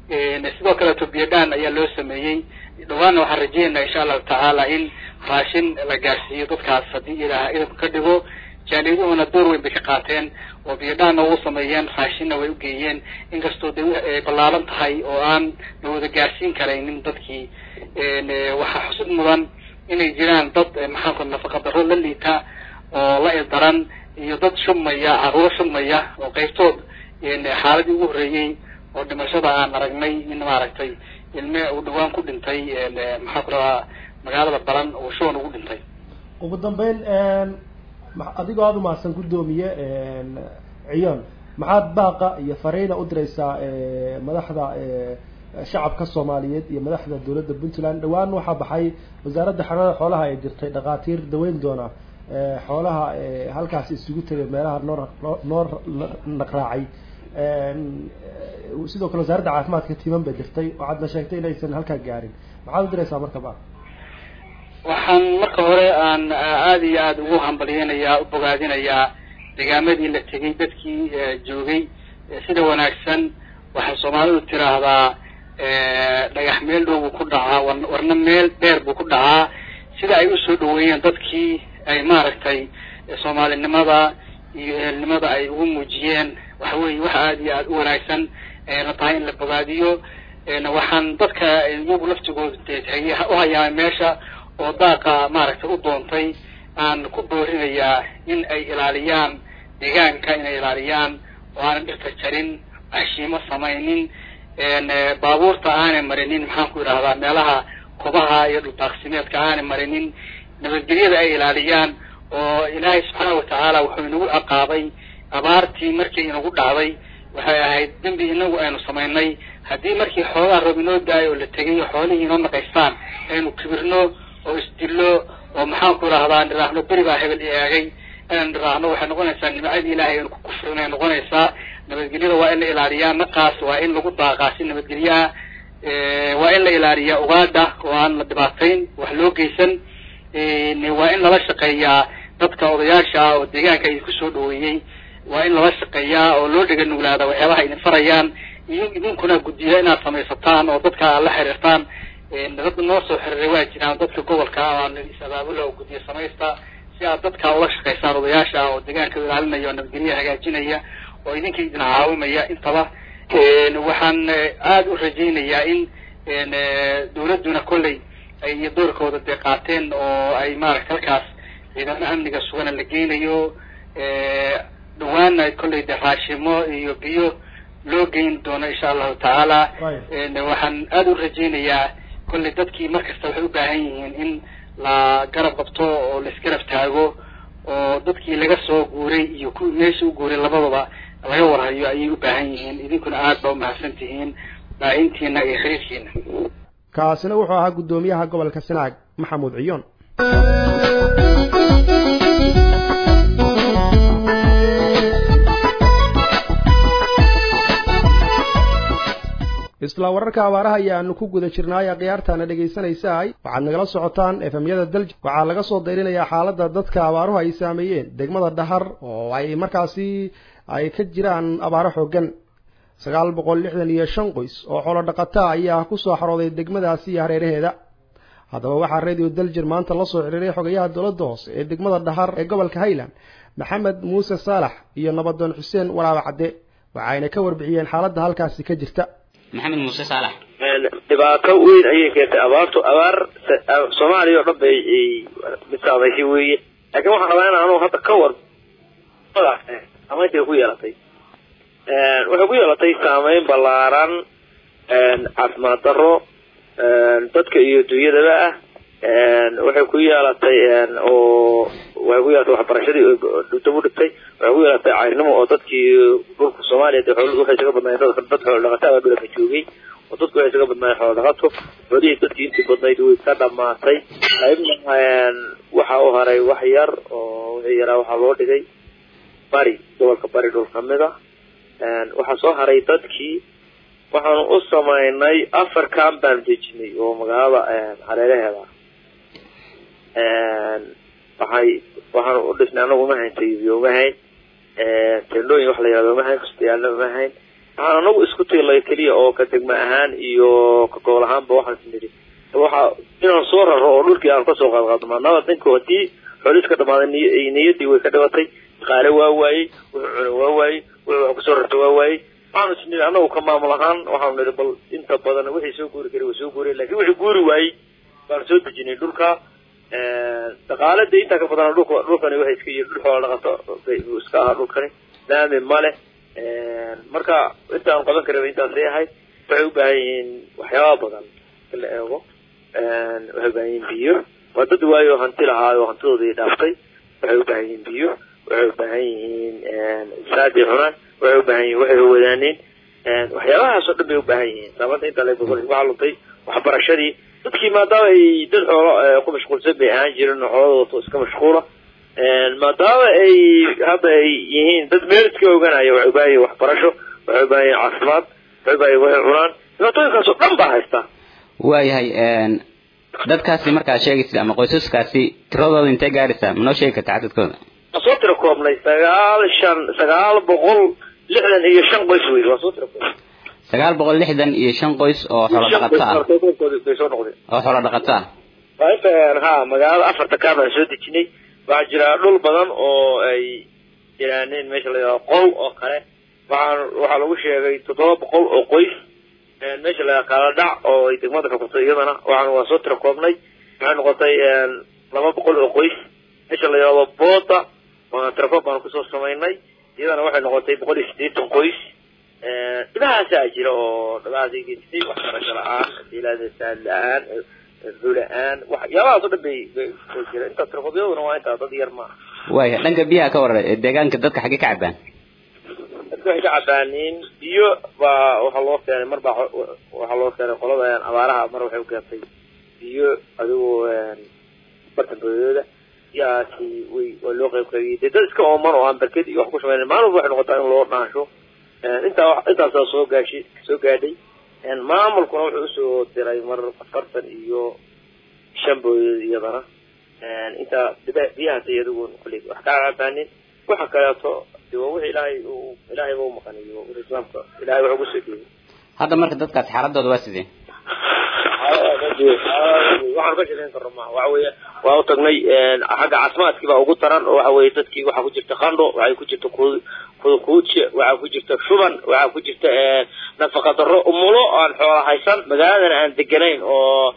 sidoo kaleeto biodhan ayaa loo sameeyey dhawaanna waxaan rajeynaynaa insha allahu tacaala in raashin la gaarsiiyo dadkaas haddii ilaah idinku ka dhigo jaaliyaduhuna door weyn bay ka qaateen oo biodhanna u sameeyeen raashinna way ugeeyeen inkastoo de ay ballaaran tahay oo aan la wada gaarsiin karaynin dadkii waxaa xusid mudan inay jiraan dad maxaanku nafaqa darro la liita oo la ildaran iyo dad shubmaya caruuro shubmaya oo qaybtood xaaladii ugu horreeyey oo dhimashada aan aragnay in maaragtay ilme uu dhawaan ku dhintay maxaa ku rabaa magaalada baran oo shuban ugu dhintay ugu dambeyn adigoo aada umahadsan guddoomiye ciyoon maxaad baaqa iyo fariina u diraysaa madaxda shacabka soomaaliyeed iyo madaxda dowladda puntland dhawaan waxaa baxay wasaaradda xanaanada xoolaha ay dirtay dhakhaatiir daweyn doona xoolaha halkaas isugu tegay meelaha noor noor naqraacay sidoo kale wasaaradda caafimaadka timan bay dirtay waxaadna sheegtay inaysan halkaa gaarin maxaad u diraysaa marka ba waxaan marka hore aan aada iyo aada ugu hambalyeynayaa u bogaadinayaa degaamadii la tegay dadkii joogay sida wanaagsan waxay soomaalidu tiraahdaa dhagax meel dhow buu ku dhacaa warna meel dheer buu ku dhacaa sida ay usoo dhaweeyeen dadkii ay maaragtay soomaalinimada iyo ehelnimada ay ugu muujiyeen waxa weeye waxa aada iyo aada u wanaagsan la tahay in la bogaadiyo waxaan dadka iyagu laftigooda tegay u hayaa meesha oo daaqa maaragtay u doontay aan ku boorinayaa in ay ilaaliyaan deegaanka inay ilaaliyaan oo aanan dhirta jarin hashiimo samaynin baabuurta aanay marinin maxaan ku idhahdaa meelaha kobaha iyo dhuldaaqsimeedka aanay marinin nabadgelyada ay ilaaliyaan oo ilaahay subxaana watacaala wuxuu inagu ciqaabay abaartii markii inagu dhacday waxay ahayd dembi inagu aynu samaynay haddii markii xoogaa roob inoo da-ay oo la tegay oo xoolihii inoo naqaystaan aynu kibirno oo isdillo oo maxaan ku idhahdaa niraahno beri baa hebel i eegay inaan niraahno waxay noqonaysaa nimcadii ilaahay aynu ku kufrinay noqonaysaa nabadgelyada waa in la ilaaliyaa naqaas waa in lagu daaqaa si nabadgelyaha waa in la ilaaliyaa ugaadha oo aan la dhibaatayn wax loo geysan waa in lala shaqeeyaa dadka odayaasha ah oo deegaanka idinku soo dhaweeyey waa in lala shaqeeyaa oo loo dhega nuglaada waxyaabaha idin farayaan iyo idinkuna guddiya inaad samaysataan oo dadka aad la xiriirtaan dad noo soo xiriiray waa jiraan dadka gobolka aan is-abaabula oo guddiya samaysta si aad dadka ula shaqaysaan odayaasha ah oo deegaanka ilaalinaya oo nabadgelyaha hagaajinaya oo idinka idin caawimaya intaba waxaan aada u rajaynayaa in dawladduna kolley ay doorkooda dee qaateen oo ay maaragta halkaas ciidamada amniga sugana la geynayo dhawaana kolley de raashimo iyo biyo loo geyn doono insha allahu tacaala waxaan aada u rajaynayaa kolley dadkii markasta waxay u baahan yihiin in la garab qabto oo la isgarab taago oo dadkii laga soo guuray iyo kuwii meesha u guuray labadaba laga warhayo ayay u baahan yihiin idinkuna aada baa umahadsan tihiin baahintiina iyo xiriirkiina kaasina wuxuu ahaa guddoomiyaha gobolka sanaag maxamuud ciyoon isla wararka abaaraha ayaanu ku guda jirnaay khiyaartaana dhegaysanaysaay waxaad nagala socotaan efemyada dalj waxaa laga soo dayrinayaa xaaladda dadka abaaruhu ay saameeyeen degmada dhahar oo ay markaasi ay ka jiraan abaaro xoogan sagaal boqol lixdan iyo shan qoys oo xoolo dhaqataa ayaa ku soo xarooday degmadaasi iyo hareeraheeda haddaba waxaa radio daljir maanta la soo xiriiray xogayaha dowladda hoose ee degmada dhahar ee gobolka highland maxamed muuse saalax iyo nabadoon xuseen walaaba cadde waxayna ka warbixiyeen xaaladda halkaasi ka jirta maxamed muuse saalax dhibaato weyn ayay keentay abaartu abaar soomaaliya oo dhan bay mid saamaysay weeye laakiin waxaan rabaa in anugu hadda ka war saameyntay ku yeelatay waxay ku yeelatay saameyn ballaaran caafimaad darro dadka iyo dunyadaba ah waxay ku yeelatay oo waxay ku yeelatay waxbarashadii dab u dhigtay waxay ku yeelatay cayrnimo oo dadkii dhulka soomaaliya dee xooluhu waxay isaga badnaayeen dad dad xoolo dhaqataa baa dhulka joogay oo dadku waxay isaga badnaayeen xoolo dhaqato xoolihii dadkii intii badnayd way ka dhamaatay qaybna waxa u haray wax yar oo wixii yaraa waxaa loo dhigay bari gobolka bari dhul kamid a waxaa soo haray dadkii waxaanu u samaynay afar cam baan dejinay oo magaalada hareeraheeda waxay waxaanu u dhisnay anagu uma hayn taybiyo uma hayn tendhooyin wax la yihahdo uma hayn kustayaalna uma hayn waxaan anagu isku tiilay keliya oo ka degma ahaan iyo ka gobol ahaanba waxaan nidhi waxa inaan soo raro oo dhulkii aan kasoo qaadqaadno maadaama ninka haddii xooliis ka dhamaaday niy niyaddii way ka dhibatay dhaqaale waa waayey wuxuu cuna waa waayey wuxuu wax kusoo rarta waa waayey waxaanu is nidhi anagu ka maamul ahaan waxaanu nidhi bal inta badan wixii soo guuri karay waa soo guuray lakin wixii guuri waayey baan soo dejinay dhulka dhaqaale dee intaa ka badan dhulka dhulkani waxay iska yihiin dhul xoola dhaqato bay iska ahaa dhulkani laami male marka intaan qaban karaba intaasay ahayd waxay u baahan yihiin waxyaaba badan in la eego waxay u baahan yihiin biyo waa dad waayo hanti lahaayo hantidoodii dhaaftay waxay u baahan yihiin biyo waxay u baahan yihiin saadi cunaan waxay u baahan yihiin waxay wadaaneen waxyaabahaas oo dhan bay u baahan yihiin saamaanta intaa la waxaa luntay waxbarashadii dadkii maadaama ay dad xoolo ku mashquulsan bay ahaan jireen oo xoolada iska mashquula maadaama ay hadda ay yihiin dad meel iska oganaya waxay u baahan yihin waxbarasho waxay u baahan yihin caafimaad waxay u baahan yihin waxay cunaan dhibaatooyinkaas oo dhan baa haysta waayahay dadkaasi markaad sheegaysid ama qoysaskaasi tiradooda intee gaaraysaa ma noo sheegi kartaa cadadkooda waan soo tira koobnay sagaal shan sagaal boqol lixdan iyo shan qoys wey waan soo tira koobnay sagaal boqol lixdan iyo shan qoys oo xoolo dhaqato ah bay soo noqdeen oo xoolo dhaqato ah waa inta ha magaalada afarta kaa baan soo dejinay waxaa jira dhul badan oo ay jiraaneen meesha la yidhahdo qol oo kale waxaan waxaa lagu sheegay toddoba boqol oo qoys meesha la yidhahdo kala dhac oo ay degmada ka qabtay iyadana waxaan waa soo tira koobnay waxay noqotay laba boqol oo qoys meesha la yidhahdo boota waa tirakoob baan kusoo samaynay iyadana waxay noqotay boqol iyo siddeetan qoys dhibahaasaa jira oo dhibahaasay geysatay waxbarasho la-aan ilaadasaad la-aan ru la-aan waxyaabahaas o dhan bay bay jira intaa tirkoobyaduna waa intaa dad yar maaha waaya dhanka biyaha ka waran deegaanka dadka xaggee ka cabaan dadka waxay ka cabaaniin biyo baa waxaa loo keenay mar baa waxaa loo keenay qolada abaaraha mar waxay u keentay biyo adigoo bartan boodooda biyahaasi way waa loo qayb qaybiyey dee dad iska ooman oo aan barked iyo wax ku samayn maalin walba waxay noqotaa in loo dhaansho intaa intaasaa soo gaashi soo gaadhay maamulkuna wuxuu usoo diray mar afartan iyo shan boodood iyadana intaa biyahaas iyadugu kulli wax kaa cabaanin waxa kaleeto de waa wixii ilaahay uu ilaahay ba umaqaniyo wixii islaamka ilaahay wax ugu soo dhiibay hadda marka dadkaas xaaladooda waa sidee waxaan ka shaqeyn karno ma waxa weeye waa u tagnay xagga caafimaadkii baa ugu taran oo waxa weeye dadkii waxaa ku jirta qandho waxay ku jirta kudukuudshe waxaa ku jirta shuban waxaa ku jirta nafaqa darro umulo aan xoola haysan magaaladana aan deganayn oo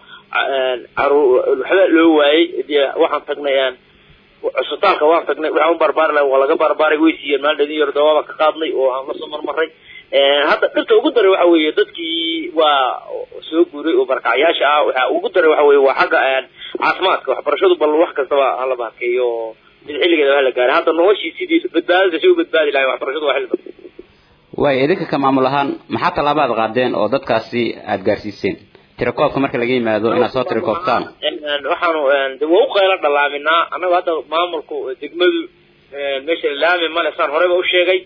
waxba loo waayey waxaan tagnay cusbitaalka waan tagnay waxaan u barbaari lahay waa laga barbaaray way siiyeen maalin dhadin yar dawaaba ka qaadnay oo aan lasoo marmaray hadda dhirta ugu daray waxa weeye dadkii waa soo guuray oo barkacyaasha ah waxa ugu daray waxa weeye waa xagga caafimaadka waxbarashadu bal wax kastaba hala baakeeyo oo mid xilligeeda hala gaaray hadda noloshii sidii badbaadada si u badbaadi lahay waxbarashadu waa xilli badan waaya idinka ka maamul ahaan maxaa tallaabaad qaadeen oo dadkaasi aada gaarsiiseen tirakoobka marka laga yimaado inaad soo tirakoobtaan waxaanu de waa u qaylo dhallaaminaa annaga hadda maamulku degmadu meesha laami male saan horeyba u sheegay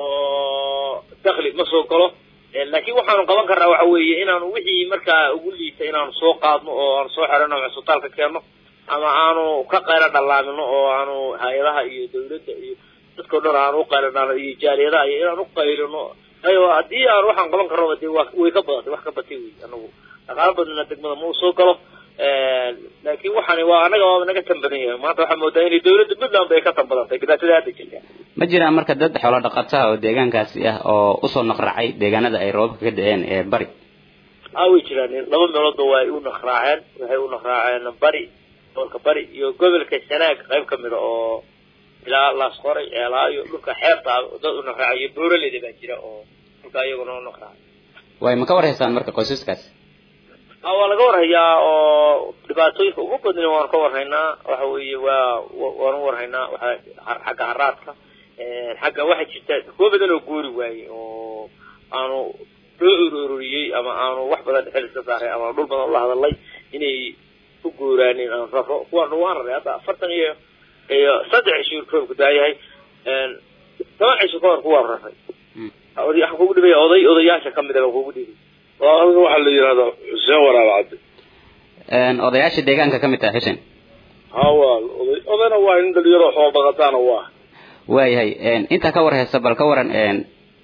oo dakli ma soo galo laakiin waxaanu qaban karnaa waxa weeye inaanu wixii markaa ugu liita inaanu soo qaadno oo aanu soo xirano cusbitaalka keenno ama aanu ka qaylo dhallaamino oo aanu hay-adaha iyo dawladda iyo dadkao dhan aanu uqaylino iyo jaaliyadaha iyo inaan uqaylino ayo haddii aan waxaan qaban karnoba de waa way ka badatay wax ka batay wey anagu dhaqaalo badana degmada ma u soo galo laakiin waxaani waa anaga waaba naga tan badan yahay maanta waxaa moodaa inay dawladda puntland bay ka tan badantay dhibaatada hadda jirta ma jiraan marka dad xoolo dhaqataha oo deegaankaasi ah oo usoo naqraacay deegaanada ay roobabka ka da-een ee bari a way jiraan laba meeloodba waa ay u naqraaceen waxay u naqraaceen bari gobolka bari iyo gobolka sanaag qayb kamida oo ilaa laasqoray ceelaayo dhulka xeebta dad u naqraacayo booraleyda baa jira oo dhulka iyaguna u naqraacay way ma ka warhaysaan marka qoysaskaasi a waa laga warhayaa oo dhibaatooyinka ugu badna waanu ka warhaynaa waxa weeye waa waanu warhaynaa waa xagga haraadka xagga waxaa jirta kuwo badan oo guuri waayey oo aanu loo uroriyey ama aanu wax badan xil iska saaray ama dhul badan ula hadalay inay u guuraanin aan raro kuwaan waan raray hadda afartan iyo iyo saddex cisho roobku daayahay toban cisho kahor kuwaan raray waxaan kugu dhibaya oday odayaasha kamid a baan kugu dhibay aniga waxaa la yidhahdaa xuseen waraab cadde odayaasha deegaanka ka mid taha xuseen hawa oday odayna waa nin dhalinyaro xoolo dhaqataana waa waayahay intaa ka war haysa bal ka waran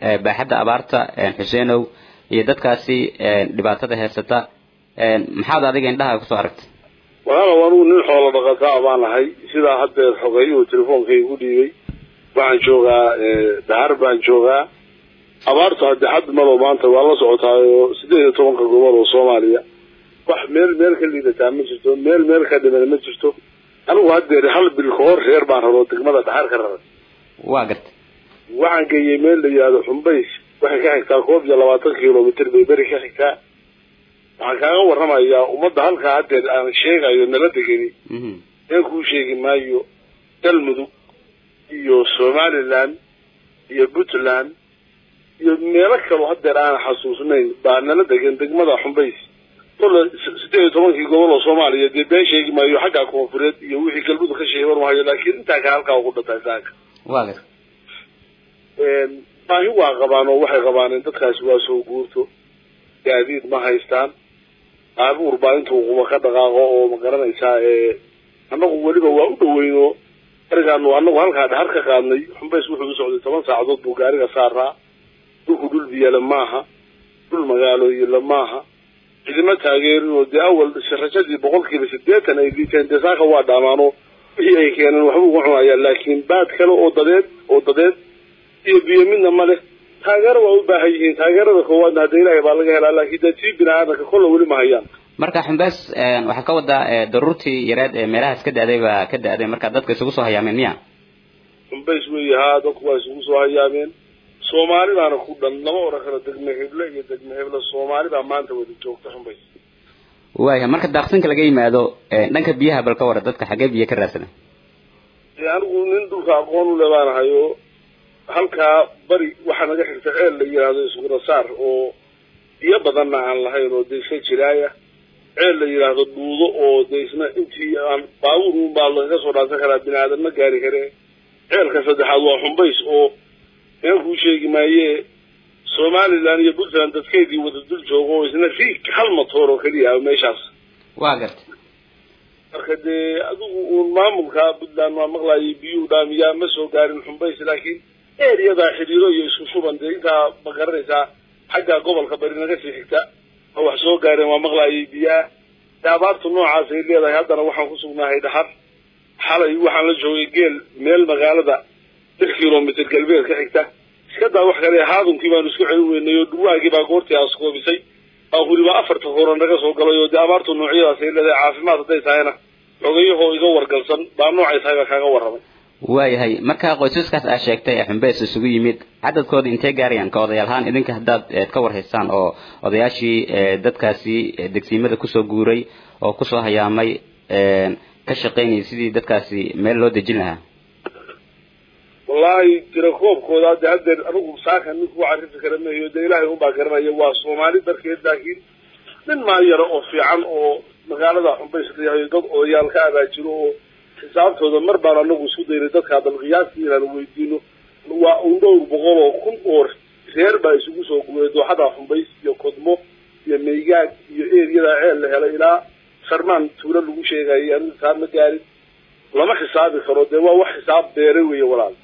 baaxadda abaarta xuseenow iyo dadkaasi dhibaatada heysata maxaad adiga indhaha kusoo aragtay walaalow anugu nin xoolo dhaqataa baan ahay sidaa haddeer xogeeyuhu telefoonkai igu dhiibay waxaan joogaa dahar baan joogaa abaartu hadde xad malo maanta waa la socotaayo sideed iyo tobanka gobol oo soomaaliya wax meel meel ka liidataa ma jirto meel meel ka dhiman ma jirto anigu haddeer hal bil ka hor reer baan raro degmada dhaxar ka raray waa gartay waxaan geeyey meel la yidhahdo xumbays waxay ka xigtaa koob iyo labaatan kilomitr bay beri ka xigtaa waxaan kaaga warramayaa ummadda halkaa haddeer aan sheegayo nala degeni ee kuu sheegi maayo galmudug iyo somaliland iyo puntland iyo meelo kaloo haddeer aan xasuusnayn baa nala degan degmada xumbays kolle sideed iyo tobankii gobol oo soomaaliya dee been sheegi maayo xagga koonfureed iyo wixii galmudug ka sheegay warmahayo laakiin intaa ka halkaa ugu dhantay saaka waa gartay baahi waa qabaan oo waxay qabaan in dadkaasi waa soo guurto gaadiid ma haystaan baabuur baa intuu quba ka dhaqaaqo oo ma garanaysaa annagu weliba waa u dhaweyno arigaanu annagu halkaa dhahar ka qaadnay xumbays wuxuu u socday toban saacadood buu gaariga saaraa dhulku dhul biyala maaha dhul magaalooyinla maaha cidima taageerin oo dee awal rajadii boqolkiiba siddeetan ay liiteen dee saaka waa dhaamaano wixii ay keeneen waxba uga cunayaan laakiin baad kale oo dadeed oo dadeed iyo biyo midna ma leh taageero waa u baahan yihiin taageerada koowaadna hadda ilaahay baa laga helaa laakiin dee tii bini aadanka kolla weli ma hayaan marka xumbaas waxaa ka wadaa daruurtii yareed ee meelahaas ka da-day baa ka da-day marka dadka isugu soo hayaameen miya xumbays weeye haa dadku waa isugu soo hayaameen soomaali baana ku dhan lama oran karo degme heble iyo degme heble soomaali baa maanta wada joogta xumbays waaya marka daaqsinka laga yimaado dhanka biyaha bal ka wara dadka xaggee biyo ka raadsana anigu nin dhulka aqoon u le baanahay oo halkaa bari waxaa naga xigta ceel la yidhaahdo isgurasaar oo biyo badanna aan lahayn oo de iska jiraaya ceel la yidhaahdo dhuudo oo de isna intii aan baabuur un baa lagaga soo dhaansan karaa bini aadan ma gaari kare ceelka saddexaad waa xumbays oo meen kuu sheegi maaye somaliland iyo puntland dadkeedii wada dul joogo oo isna riig hal matoor oo keliya ah meeshaas waa gartay marka dee adigu uun maamulka puntland waa maqlaayay biyuhu dhaamiyaa ma soo gaarin xumbays laakiin ereyadaa xidhiiro iyo isku shuban dee intaa ma garanaysaa xagga gobolka bari naga sii xigta ma wax soo gaareen waa maqlaayay biyaa de abaartu noocaas ay leedahay haddana waxaan ku sugnahay dhaxar xalay waxaan la joogay geel meel magaalada lix kilomitr galbeed ka xigta iska daa wax kale haadunkii baanu isku celin weynay oo dhurwaagii baa goortii askoobisay baahuriba afarta horan naga soo galay oo dee abaartu noocyadaas ay leedahay caafimaad hadday tahayna xogayahoo iga wargalsan baa noocay tahay baa kaaga warramay waayahay marka qoysaskaas aa sheegtay ee xumbeys isugu yimid cadadkooda intee gaarayaan ka odayaal ahaan idinka haddaad ka warhaysaan oo odayaashii dadkaasi degsiimada kusoo guuray oo kusoo hayaamay ka shaqaynayay sidii dadkaasi meel loo dejin lahaa wallaahi tirakoobkooda hadde haddeer anigu saaka nin kuu carifi kara mahayo dee ilaahay unbaa garanaya waa soomaali darkeed laakiin nin maa yaro oo fiican oo magaalada xumbays layahay dad odayaal ka abaajiro oo xisaabtooda mar baan anagu isku daynay dadkaa bal qiyaastii inaan weydiino waa un dhowr boqol oo kun oo reer baa isugu soo guuray dooxada xumbays iyo kodmo iyo maygaag iyo eriyada ceel la helay ilaa sarmaan tuulo lagu sheegayay anigu xisaab ma gaarin lama xisaabi karo dee waa wax xisaab beere weeye walaal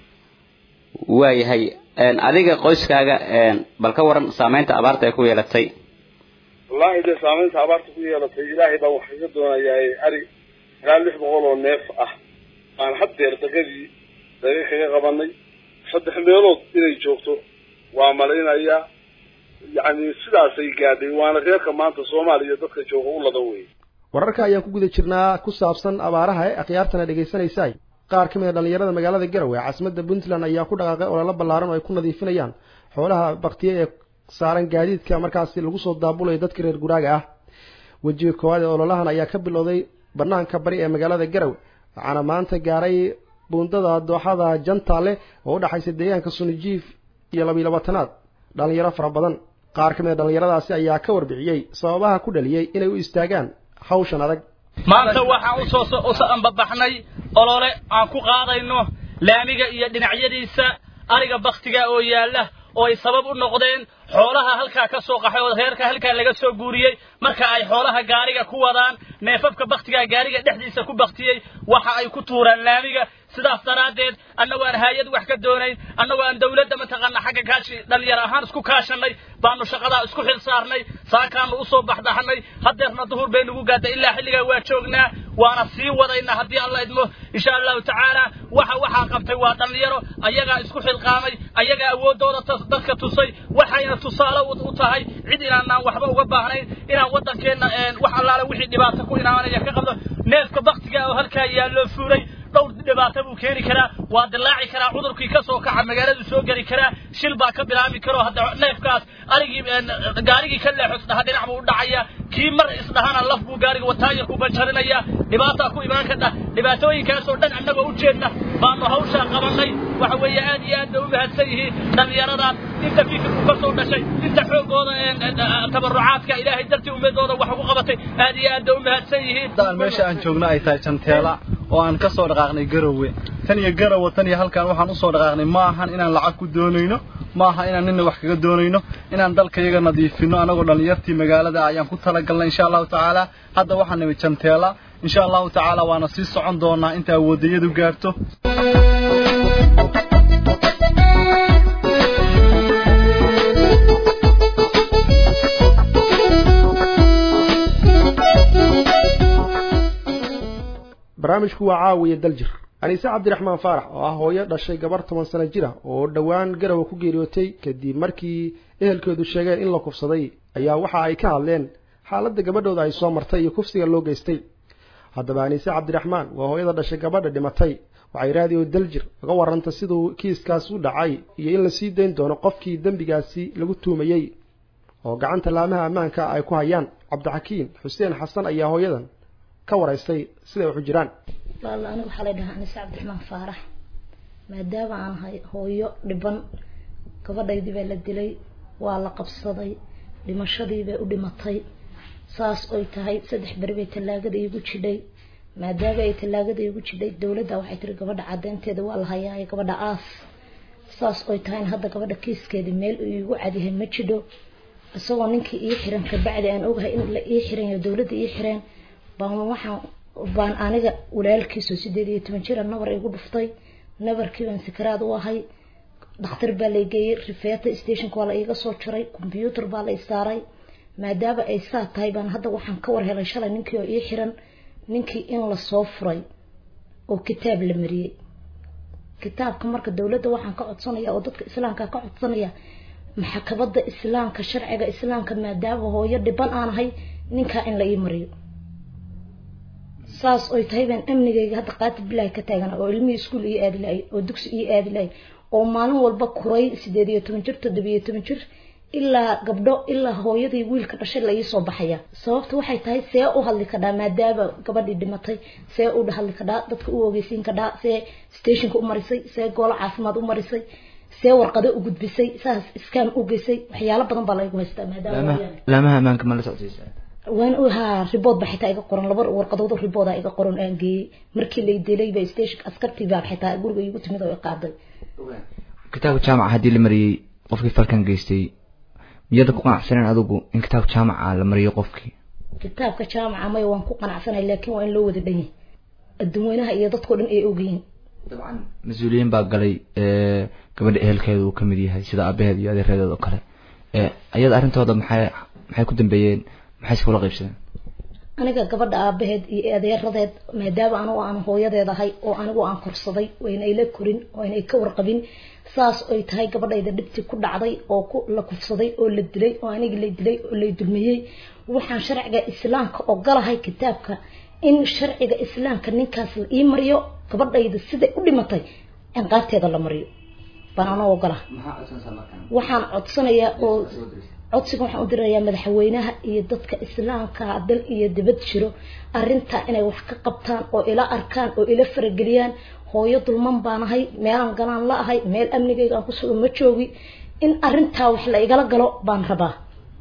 waayahay adiga qoyskaaga bal ka waran saameynta abaarta ay ku yeelatay wallaahi dee saameynta abaarta ku yeelatay ilaahay baan wax kaga doonayaa ari ilaa lix boqol oo neef ah aan haddeer dagadii daga kaga qabanay saddex meelood inay joogto waa malaynayaa yacni sidaasay gaadhay waana reerka maanta soomaaliya dadka jooga u ladan wey wararka ayaan ku guda jirnaa ku saabsan abaaraha ee akhyaartana dhegaysanaysaay qaar ka mid a dhallinyarada magaalada garowe ee caasimadda puntland ayaa ku dhaqaaqay ololo ballaaran oo ay ku nadiifinayaan xoolaha baktiye ee saaran gaadiidka markaasi lagu soo daabulayo dadka reer guraaga ah wejiga koowaad ee ololahan ayaa ka bilowday banaanka bari ee magaalada garowe waxaana maanta gaaray buundada dooxada jantaale oo u dhexaysa deegaanka sunijiif iyo labiyo labaatanaad dhallinyaro fara badan qaar ka mid a dhallinyaradaasi ayaa ka warbixiyey sababaha ku dhaliyey inay u istaagaan hawshan adag maanta waxaan usoo usoo ambabaxnay olole aan ku qaadayno laamiga iyo dhinacyadiisa ariga baktiga oo yaalla oo ay sabab u noqdeen xoolaha halkaa ka soo qaxay oo reerka halkaa laga soo guuriyey marka ay xoolaha gaariga ku wadaan neefafka baktigaa gaariga dhexdiisa ku baktiyey waxa ay ku tuuraan laamiga sidaas daraaddeed annagoo aan hay-ad wax ka doonayn annagoo aan dawladda mataqaana xagga kaashi dhalinyar ahaan isku kaashanay baanu shaqadaa isku xil saarnay saakaanu usoo baxdaxnay haddeerna duhur bay nagu gaadday ilaa xilligaa waa joognaa waana sii wadaynaa haddii alla idmo insha allahu tacaala waxa waxaa qabtay waa dhalinyaro ayagaa isku xilqaamay ayagaa awooddooda dadka tusay waxayna tusaale u tahay cid inaanaan waxba uga baahnayn inaan waddankeenna wax allaale wixii dhibaato ku inaanaya ka qabno neefka baktiga oo halkaa yaalloo fuuray dhowr dhibaato buu keeni karaa waa dilaaci karaa cudurkii ka soo kaca magaaladu soo geli karaa shil baa ka bilaabi karo hadda neefkaas arigii gaarigii ka leexo isdhaha dhinac buu u dhacaya kii mar isdhahana laf buu gaariga wataaya ku banjarinaya dhibaataa ku imaan kadha dhibaatooyinkaasoo dhan annagoo u jeedna baanu hawshaa qabannay waxa weeye aad iyo aad bay u mahadsan yihiin dhallinyaradaas inta fikirku ka soo dhashay inta xoogooda tabarucaadka ilaahay dartii ummadooda wax ugu qabatay aad iyo aad bay u mahadsan yihiin meesha aan joogno ay tahay janteela oo aan ka soo dhaqaaqnay garowe tan iyo garowe tan iyo halkaan waxaan usoo dhaqaaqnay ma ahan inaan lacag ku doonayno ma aha inaan nina wax kaga doonayno inaan dalkayaga nadiifino anagoo dhallinyartii magaalada ayaan ku talagalnay insha allahu tacaala hadda waxaan nimid janteela insha allahu tacaala waana sii socon doonaa inta awoodayadu gaarto barnaamijku waa caawiya daljir aniise cabdiraxmaan faarax oo ah hooyo dhashay gabar toban sano jir ah oo dhowaan garowe ku geeriyootay kadib markii ehelkeedu sheegeen in la kufsaday ayaa waxa ay ka hadleen xaaladda gabadhooda ay soo martay iyo kufsiga loo geystay haddaba aniise cabdiraxmaan waa hooyada dhashay gabadha dhimatay waxay raadiyo daljir uga warrantay siduu kiiskaas u dhacay iyo in la sii dayn doono qofkii dembigaasi lagu tuumayey oo gacanta laamaha ammaanka ay ku hayaan cabdixakiin xuseen xasan ayaa hooyadan ka waraystay siday waxu jiraan walaal aniga waxaa la dhahaa anise cabdiraxmaan faarax maadaama aan ahay hooyo dhiban gabadhaydii baa la dilay waa la qabsaday dhimashadii bay u dhimatay saas oy tahay saddex beri bay tallaagada iigu jidhay maadaama ay tallaagada iigu jidhay dowladda waxay tiri gabadha caddeynteeda waa la hayaa gabadha aas saas oy tahayna hadda gabadha kiiskeeda meel uu iigu cadyahay ma jidho isagoo ninkii ii xiran kabacdi aan ogahay in la ii xiran yahay dowladda ii xireen baan waxaan baan aniga walaalkiisoo sideed iyo toban jira nabar igu dhuftay nabarkii baan sakaraad u ahay dhakhtar baa la geeyey rifeeta stationka waa la iiga soo jaray combyuutar baa la isaaray maadaama ay saa tahay baan hadda waxaan ka war helay shalay ninkii oo ii xiran ninkii in lasoo furay oo kitaab la mariyey kitaabka marka dowladda waxaan ka codsanaya oo dadka islaamka ka codsanaya maxkamada islaamka sharciga islaamka maadaama hooyo dhiban aan ahay ninkaa in la ii mariyo saas oy tahay baan amnigayga hadda qaati bilaahi ka taagana oo ilmihii iskuul ii aadi lahay oo dugsi ii aadi lahay oo maalin walba kuray sideed iyo toban jir toddoba iyo toban jir ilaa gabdho ilaa hooyadii wiilka dhashay la iisoo baxaya sababta waxay tahay see u hadli kadhaa maadaama gabadhii dhimatay see u hadli kadhaa dadka u ogeysiin kadhaa see stationka u marisay see goolo caafimaad u marisay see warqado u gudbisay saas iskaan u geysay waxyaalo badan baa laygu haystaa maadaama laamaha ammaanka ma la socdaysa waan u haa ribood ba xitaa iga qoran laba warqadood oo ribooda iga qoran aan geeyey markii lay dilay ba station askartii baa xitaa guriga igu timid oo i qaaday kitaabka jaamaca haddii la mariyey qofkii falkan geystay miyada ku qanacsaneen adigu in kitaabka jaamaca la mariyo qofkii kitaabka jaamaca maya waan ku qanacsanay laakiin waa in loo wada dhan yahay adduunweynaha iyo dadkao dhan ay ogyihiin mas-uuliyiin baa galay gabadha ehelkeeda uu kamid yahay sida aabaheed iyo adeereedeed oo kale ayada arrintooda maxay maxay ku dambeeyeen maxay iskula qaybsadeen aniga gabadha aabaheed iyo adeeradeed maadaama anigu aan hooyadeed ahay oo anigu aan korsaday wayna ila korin wayna ka warqabin saas oy tahay gabadhayda dhibti ku dhacday oo ku la kufsaday oo la dilay oo anigi la dilay oo lay dulmiyey waxaan sharciga islaamka ogolahay kitaabka in sharciga islaamka ninkaas la ii mariyo gabadhayda siday u dhimatay ciqaabteeda la mariyo baan anoo ogolaha waxaan codsanayaa oo codsiga waxaan u dirayaa madaxweynaha iyo dadka islaamka dal iyo dibad jiro arintaa inay wax ka qabtaan oo ila arkaan oo ila farageliyaan hooyo dulman baan ahay meelaan galaan la ahay meel amnigayga aan kusugan ma joogi in arintaa wax la igala galo baan rabaa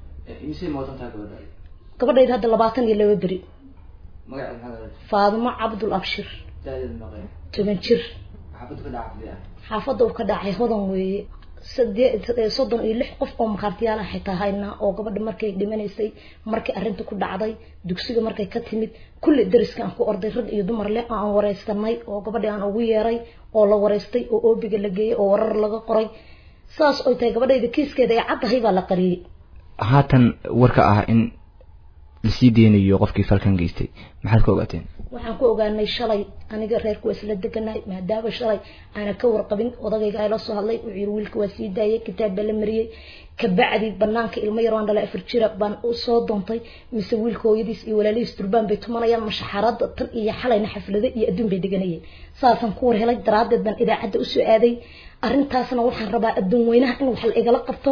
gabadhayda hadda labaatan iyo laba beri faadimo cabdul abshir toban jir xaafadda uu ka dhacay hodan weeye sadee soddon iyo lix qof oo markhaatiyaal ah xitaa haynaa oo gabadha markay dhimanaysay markay arrinta ku dhacday dugsiga markay ka timid kulli dariska aan ku orday rag iyo dumar leh aan wareystanay oo gabadhi aan ugu yeeray oo la wareystay oo oobiga la geeyey oo warar laga qoray saas oy tahay gabadhayda kiiskeeda ay caddahay baa la qariyey haatan warka ah in lasii deynayo qofkii falkan geystay maxaad ka ogaateen waxaan ku ogaanay shalay aniga reerku waa isla deganahay maadaama shalay aana ka warqabin odagayga ay la soo hadlay wuxuu yiri wiilka waa sii daayay kitaab baa la mariyey kabacdi banaanka ilmo yar waan dhalay afar jira baan u soo doontay mise wiilka hooyadiis iyo walaalihiis durbaan bay tumanayaan mashaxarada tan iyo xalayna xaflada iyo adduun bay deganayeen saasaan ku war helay daraaddeed baan idaacadda usoo aaday arrintaasna waxaan rabaa adduun weynaha in wax la igala qabto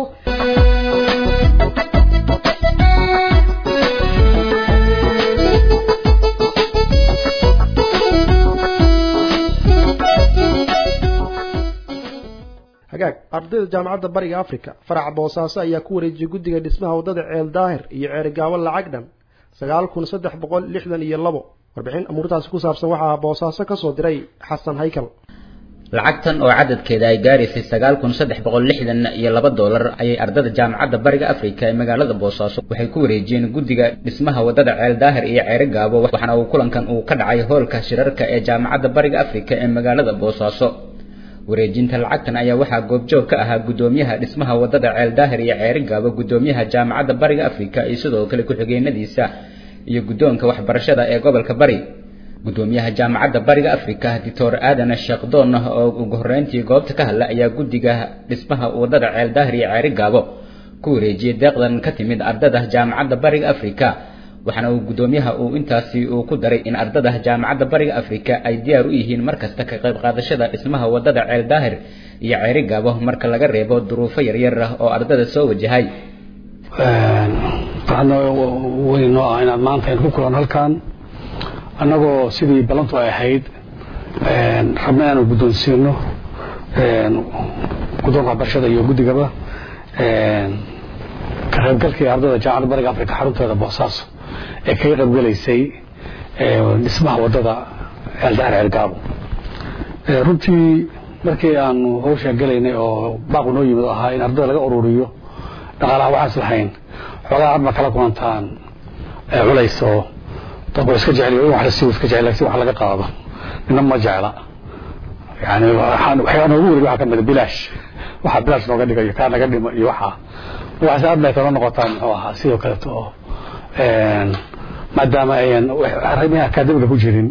hagaag ardayda jaamacadda bariga africa faraca boosaaso ayaa ku wareejiyey guddiga dhismaha waddada ceel daahir iyo ceerigaabo lacag dhan sagaal kun saddex boqol lixdan iyo labo warbixin amuurtaasi ku saabsan waxaa boosaaso ka soo diray xasan haykal lacagtan oo cadadkeeda ay gaaraysay sagaal kun saddex boqol lixdan iyo laba doolar ayay ardada jaamacadda bariga afrika ee magaalada boosaaso waxay ku wareejiyeen guddiga dhismaha waddada ceel daahir iyo ceeri gaabo waxaana uu kulankan uu ka dhacay hoolka shirarka ee jaamacadda bariga afrika ee magaalada boosaaso wareejinta lacagtan ayaa waxaa goobjoog ka ahaa guddoomiyaha dhismaha waddada ceel daahir iyo ceeri gaabo guddoomiyaha jaamacadda bariga afrika iyo sidoo kale ku-xigeenadiisa iyo guddoonka waxbarashada ee gobolka bari guddoomiyaha jaamacadda bariga afrika doctor aadan sheekh doon oo ugu horreyntii goobta ka hadla ayaa guddiga dhismaha waddada ceel daahir iyo ceeri gaabo ku wareejiyey deeqdan ka timid ardada jaamacadda bariga afrika waxaana uu guddoomiyaha uu intaasi uu ku daray in ardada jaamacadda bariga afrika ay diyaar u yihiin markasta ka qayb qaadashada dhismaha waddada ceel daahir iyo ceeri gaabo marka laga reebo duruufo yaryar ah oo ardada soo wajahay waxaana weyn noo ah inaad maanta aynu ku kulan halkan annagoo sidii ballantu ay ahayd rabna inaanu guddoonsiino guddoonka waxbarashada iyo guddigaba ka qaybgalkii ardada jaamacadda bariga afrika xarunteeda boosaaso ee kaga qaybgelaysay dhismaha waddada ceeldaar ceelgaabo runtii markii aanu hawshaa gelaynay oo baaqu noo yimid oo ahaa in ardada laga ururiyo dhaqaalaha waxaas lahayn xoogaa hadma kala kulantaan culays oo dadku iska jecel in wax la siiyo iska jecel laakiin wax laga qaado nina ma jecla yani waxaan waxyaa noogu wareeg waxaa ka mid bilaash waxaa bilaash nooga dhigayo kaa naga dhimo iyo waxaa waxaas aad bay kala noqotaan muxuu ahaa sidoo kaleeto oo maadaama ayan arrimihi akaademiga ku jirin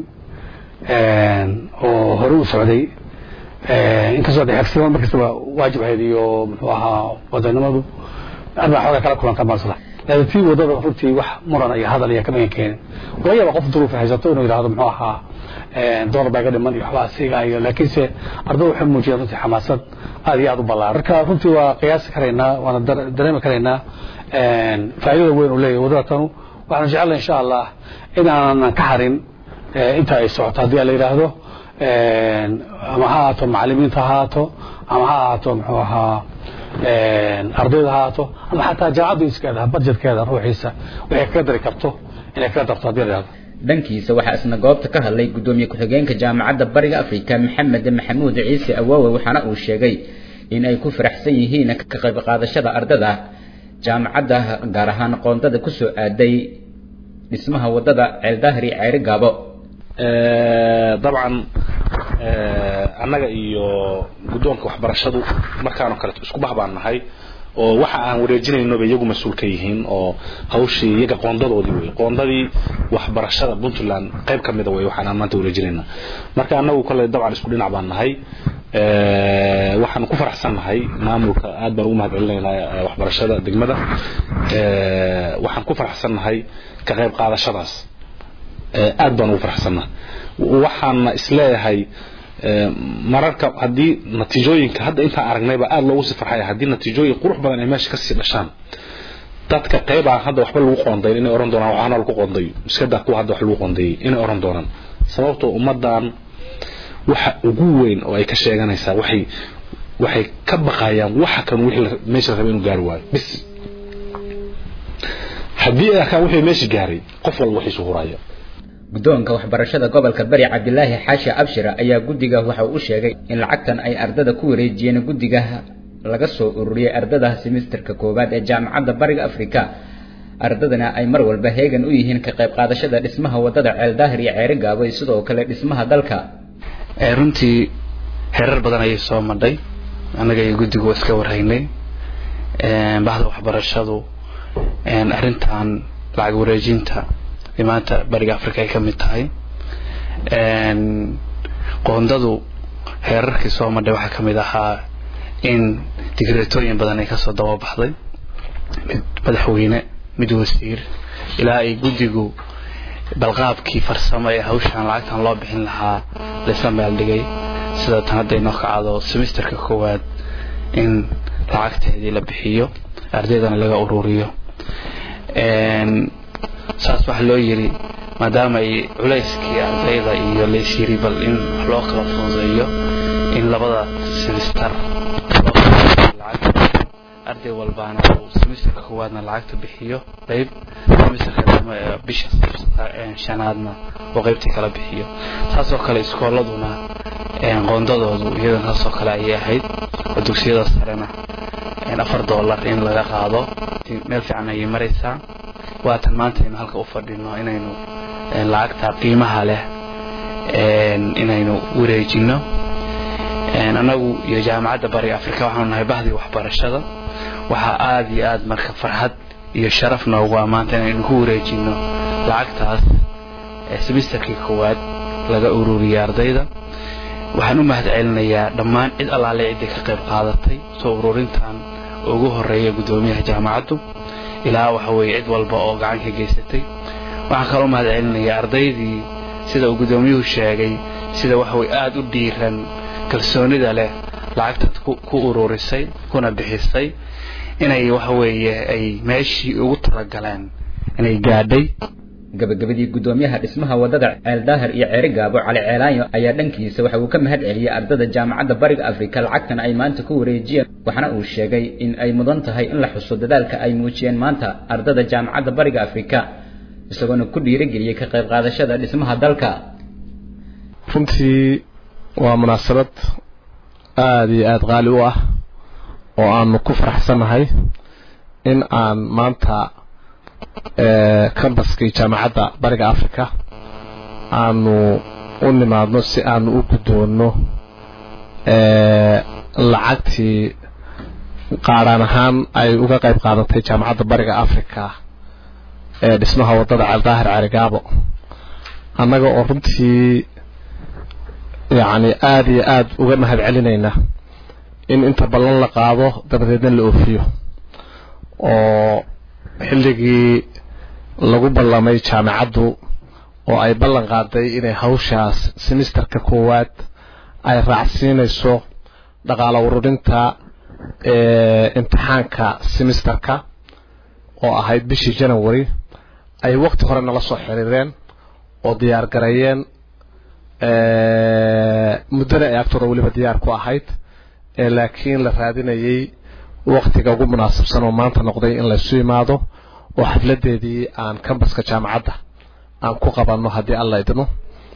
oo hore u socday inkastoo de xifsiman markastaba waajib ahayd iyo muxuu ahaa wadanimadu aad baa xoogaa kala kulanta maasla laakiin tii wadada runtii wax muran iyo hadal iyo kama keenin laga yaaba qof duruuf haysato inuu yidhahdo muxuu ahaa dolar baa iga dhiman iyo waxbaa sigaayo laakiinse ardada waxay muujiyeen runtii xamaasad aad iyo aad u ballaaran marka runtii waa qiyaasi karaynaa waana dareemi karaynaa faa'iidada weyn uu leeyahay wadada tanu waxaanu jecelnahay insha allah in aanan ka harin inta ay socoto haddii la yidhaahdo ama ha ahaato macalimiinta ha ahaato ama ha ahaato muxuu ahaa ardayda ha ahaato ama xataa jaamacaddu iskeeda budgetkeeda ruuxiisa waxay kaga dari karto inay kaga darto haddii la yidhahdo dhankiisa waxaa isna goobta ka hadlay guddoomiye ku-xigeenka jaamacadda bariga afrika maxamed maxamuud ciise awaawe waxaana uu sheegay in ay ku faraxsan yihiin ka qayb qaadashada ardada jaamacadda gaar ahaan qoondada kusoo aaday dhismaha waddada ceeldaahiri ceeri gaabo dabcan annaga iyo guddoonka waxbarashadu markaanoo kaleeto isku bah baan nahay oo waxa aan wareejinayno bay iyagu mas-uul ka yihiin oo hawshii iyaga qoondadoodii wey qoondadii waxbarashada puntland qayb ka mida wey waxaan aan maanta wareejinayna marka annagu kale dabcan isku dhinac baan nahay waxaan ku faraxsan nahay maamulka aad baan ugu mahad celinaynaa waxbarashada degmada waxaan ku faraxsan nahay ka qayb qaadashadaas aad baan ugu faraxsannahay waxaana isleeyahay mararka haddii natiijooyinka hadda intaan aragnayba aada loogu sii farxaya haddii natiijooyin qurux badan ay meesha kasii dhashaan dadka qayb aan hadda waxba lagu qoondayn inay oran doonaan waxaana lagu qoondayo iskadaa kuwa hadda wax lagu qoondeeyey inay oran doonaan sababtoo ummadan waxa ugu weyn oo ay ka sheeganaysaa waxay waxay ka baqayaan waxa kan wixii meesha la rabay inuu gaari waayo bis haddii ay arkaan wixii meesha gaaray qof walba waxiisu huraya guddoonka waxbarashada gobolka bari cabdilaahi xaashi abshir ayaa guddiga waxa uu u sheegay in lacagtan ay ardada ku wareejiyeen guddiga laga soo ururiyey ardada semisterka koowaad ee jaamacadda bariga africa ardadana ay mar walba heegan u yihiin ka qayb qaadashada dhismaha wadada ceeldaahir iyo ceeri gaabo iyo sidoo kale dhismaha dalka runtii heerar badan ayay soo madhay annaga iyo guddigu iska warhaynay bahda waxbarashadu arrintan lacag wareejinta ee maanta bariga africa ay ka mid tahay qoondadu heerarkii soo madhay waxaa ka mid ahaa in digreetooyin badan ay kasoo dababaxday mid madaxweyne mid wasiir ilaa ay guddigu balqaabkii farsamo ee hawshan lacagtan loo bixin lahaa laysla meeldhigay sida tan hadda inoo kacdo semesterka koowaad in lacagteedii la bixiyo ardaydana laga ururiyo saas waxaa loo yiri maadaama ay culayskii ardayda iyo laysyiri bal in wax loo kala fududeeyo in labada semester arday walbaana uu semesterka koowaadna lacagta bixiyo qayb semesterka dambe ee bisha shanaadna uu qaybtii kala bixiyo saasoo kale iskooladuna qoondadoodu iyadana saasoo kale ayay ahayd oo dugsiyada sarena afar dollar in laga qaado meel fiican ayay maraysaa waatan maanta aynu halka u fadhino inaynu lacagta qiimaha leh inaynu wareejino annagu iyo jaamacadda bariga africa waxaanu nahay bahdii waxbarashada waxaa aada iyo aada marka farxad iyo sharaf noogu ah maanta inaynu ku wareejino lacagtaas semesterkii koowaad laga ururiyay ardayda waxaan u mahad celinayaa dhammaan cid allaale ciddii ka qayb qaadatay soo ururintan ugu horeeya guddoomiyaha jaamacaddu ilaa waxa weeye cid walba oo gacan ka geysatay waxaan kaloo mahad celinayaa ardaydii sida uu guddoomiyuhu sheegay sida waxa weye aada u dhiiran kalsoonida leh lacagtaad ku ururisay kuna bixisay inay waxa weeye ay meeshii ugu talagaleen inay gaadhay gabagabadii guddoomiyaha dhismaha wadada ceeldaahir iyo ceeri gaabo cali ceelaanyo ayaa dhankiisa waxa uu ka mahad celiyey ardada jaamacadda bariga africa lacagtan ay maanta ku wareejiyeen waxaana uu sheegay in ay mudan tahay in la xuso dadaalka ay muujiyeen maanta ardada jaamacadda bariga africa isagoona ku dhiirigeliyey ka qayb qaadashada dhismaha dalka runtii waa munaasabad aada iyo aada qaali u ah oo aanu ku faraxsannahay in aan maanta cambaskii jaamacadda bariga africa aanu u nimaadno si aanu u guddoonno lacagtii qaadhaan ahaan ay uga qayb qaadatay jaamacadda bariga africa ee dhismaha waddada ceeldaahir cerigaabo annaga oo runtii yacni aada iyo aada uga mahad celinayna in inta ballan la qaado dabadeedna la oofiyo oo xilligii lagu ballamay jaamacaddu oo ay ballan qaaday inay hawshaas semesterka koowaad ay raacsiinayso dhaqaalo ururinta imtixaanka semesterka oo ahayd bishii january ay waqti hore nala soo xiriireen oo diyaar gareeyeen muddana ay agtooda weliba diyaar ku ahayd laakiin la raadinayay waktiga ugu munaasabsan oo maanta noqday in laysu yimaado oo xafladeedii aan cambaska jaamacadda aan ku qabanno haddii alla idmo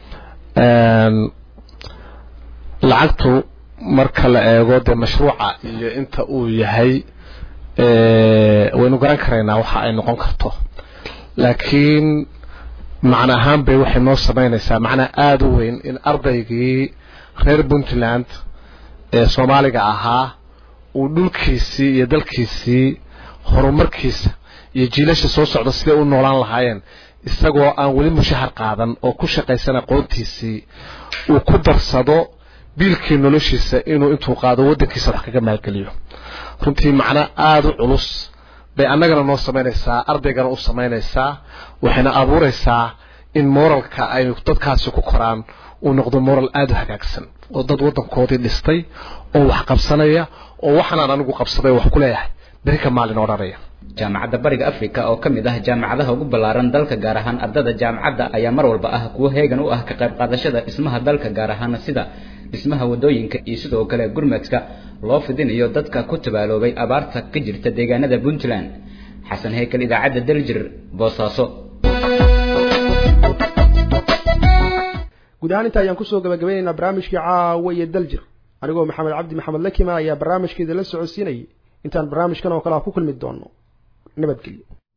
lacagtu marka la eego dee mashruuca iyo inta uu yahay waynu garan karaynaa waxa ay noqon karto laakiin macna ahaan bay waxay noo samaynaysaa macnaa aada u weyn in ardaygii reer puntland ee soomaaliga ahaa uu dhulkiisii iyo dalkiisii horumarkiisa iyo jiilasha soo socda siday u noolaan lahaayeen isagoo aan weli mushahar qaadan oo ku shaqaysan aqoontiisii uu ku darsado biilkii noloshiisa inuu intuu qaado waddankiisa wax kaga maalgeliyo runtii macno aada u culus bay annagana noo samaynaysaa ardaygana u samaynaysaa waxayna abuuraysaa in moralka ay dadkaasi ku koraan uu noqdo moral aada u hagaagsan oo dad waddankoodii dhistay oo wax qabsanaya oo waxanaan anigu qabsaday wax ku leeyahay beri ka maalin odhanaya jaamacadda bariga africa oo ka mid ah jaamacadaha ugu ballaaran dalka gaar ahaan ardada jaamacadda ayaa mar walba ah kuwo heegan u ah ka qayb qaadashada dhismaha dalka gaar ahaan sida dhismaha wadooyinka iyo sidoo kale gurmadka loo fidinayo dadka ku tabaaloobay abaarta ka jirta deegaanada puntland xasan heykal idaacadda daljir boosaaso guud ahaan inta ayaan kusoo gabagabaynaynaa barnaamijkii caawa iyo daljir anigoo maxamed cabdi maxamed lakima ayaa barnaamijkeeda la socodsiinayay intaan barnaamijkan oo kale a ku kulmi doono nabadgelyo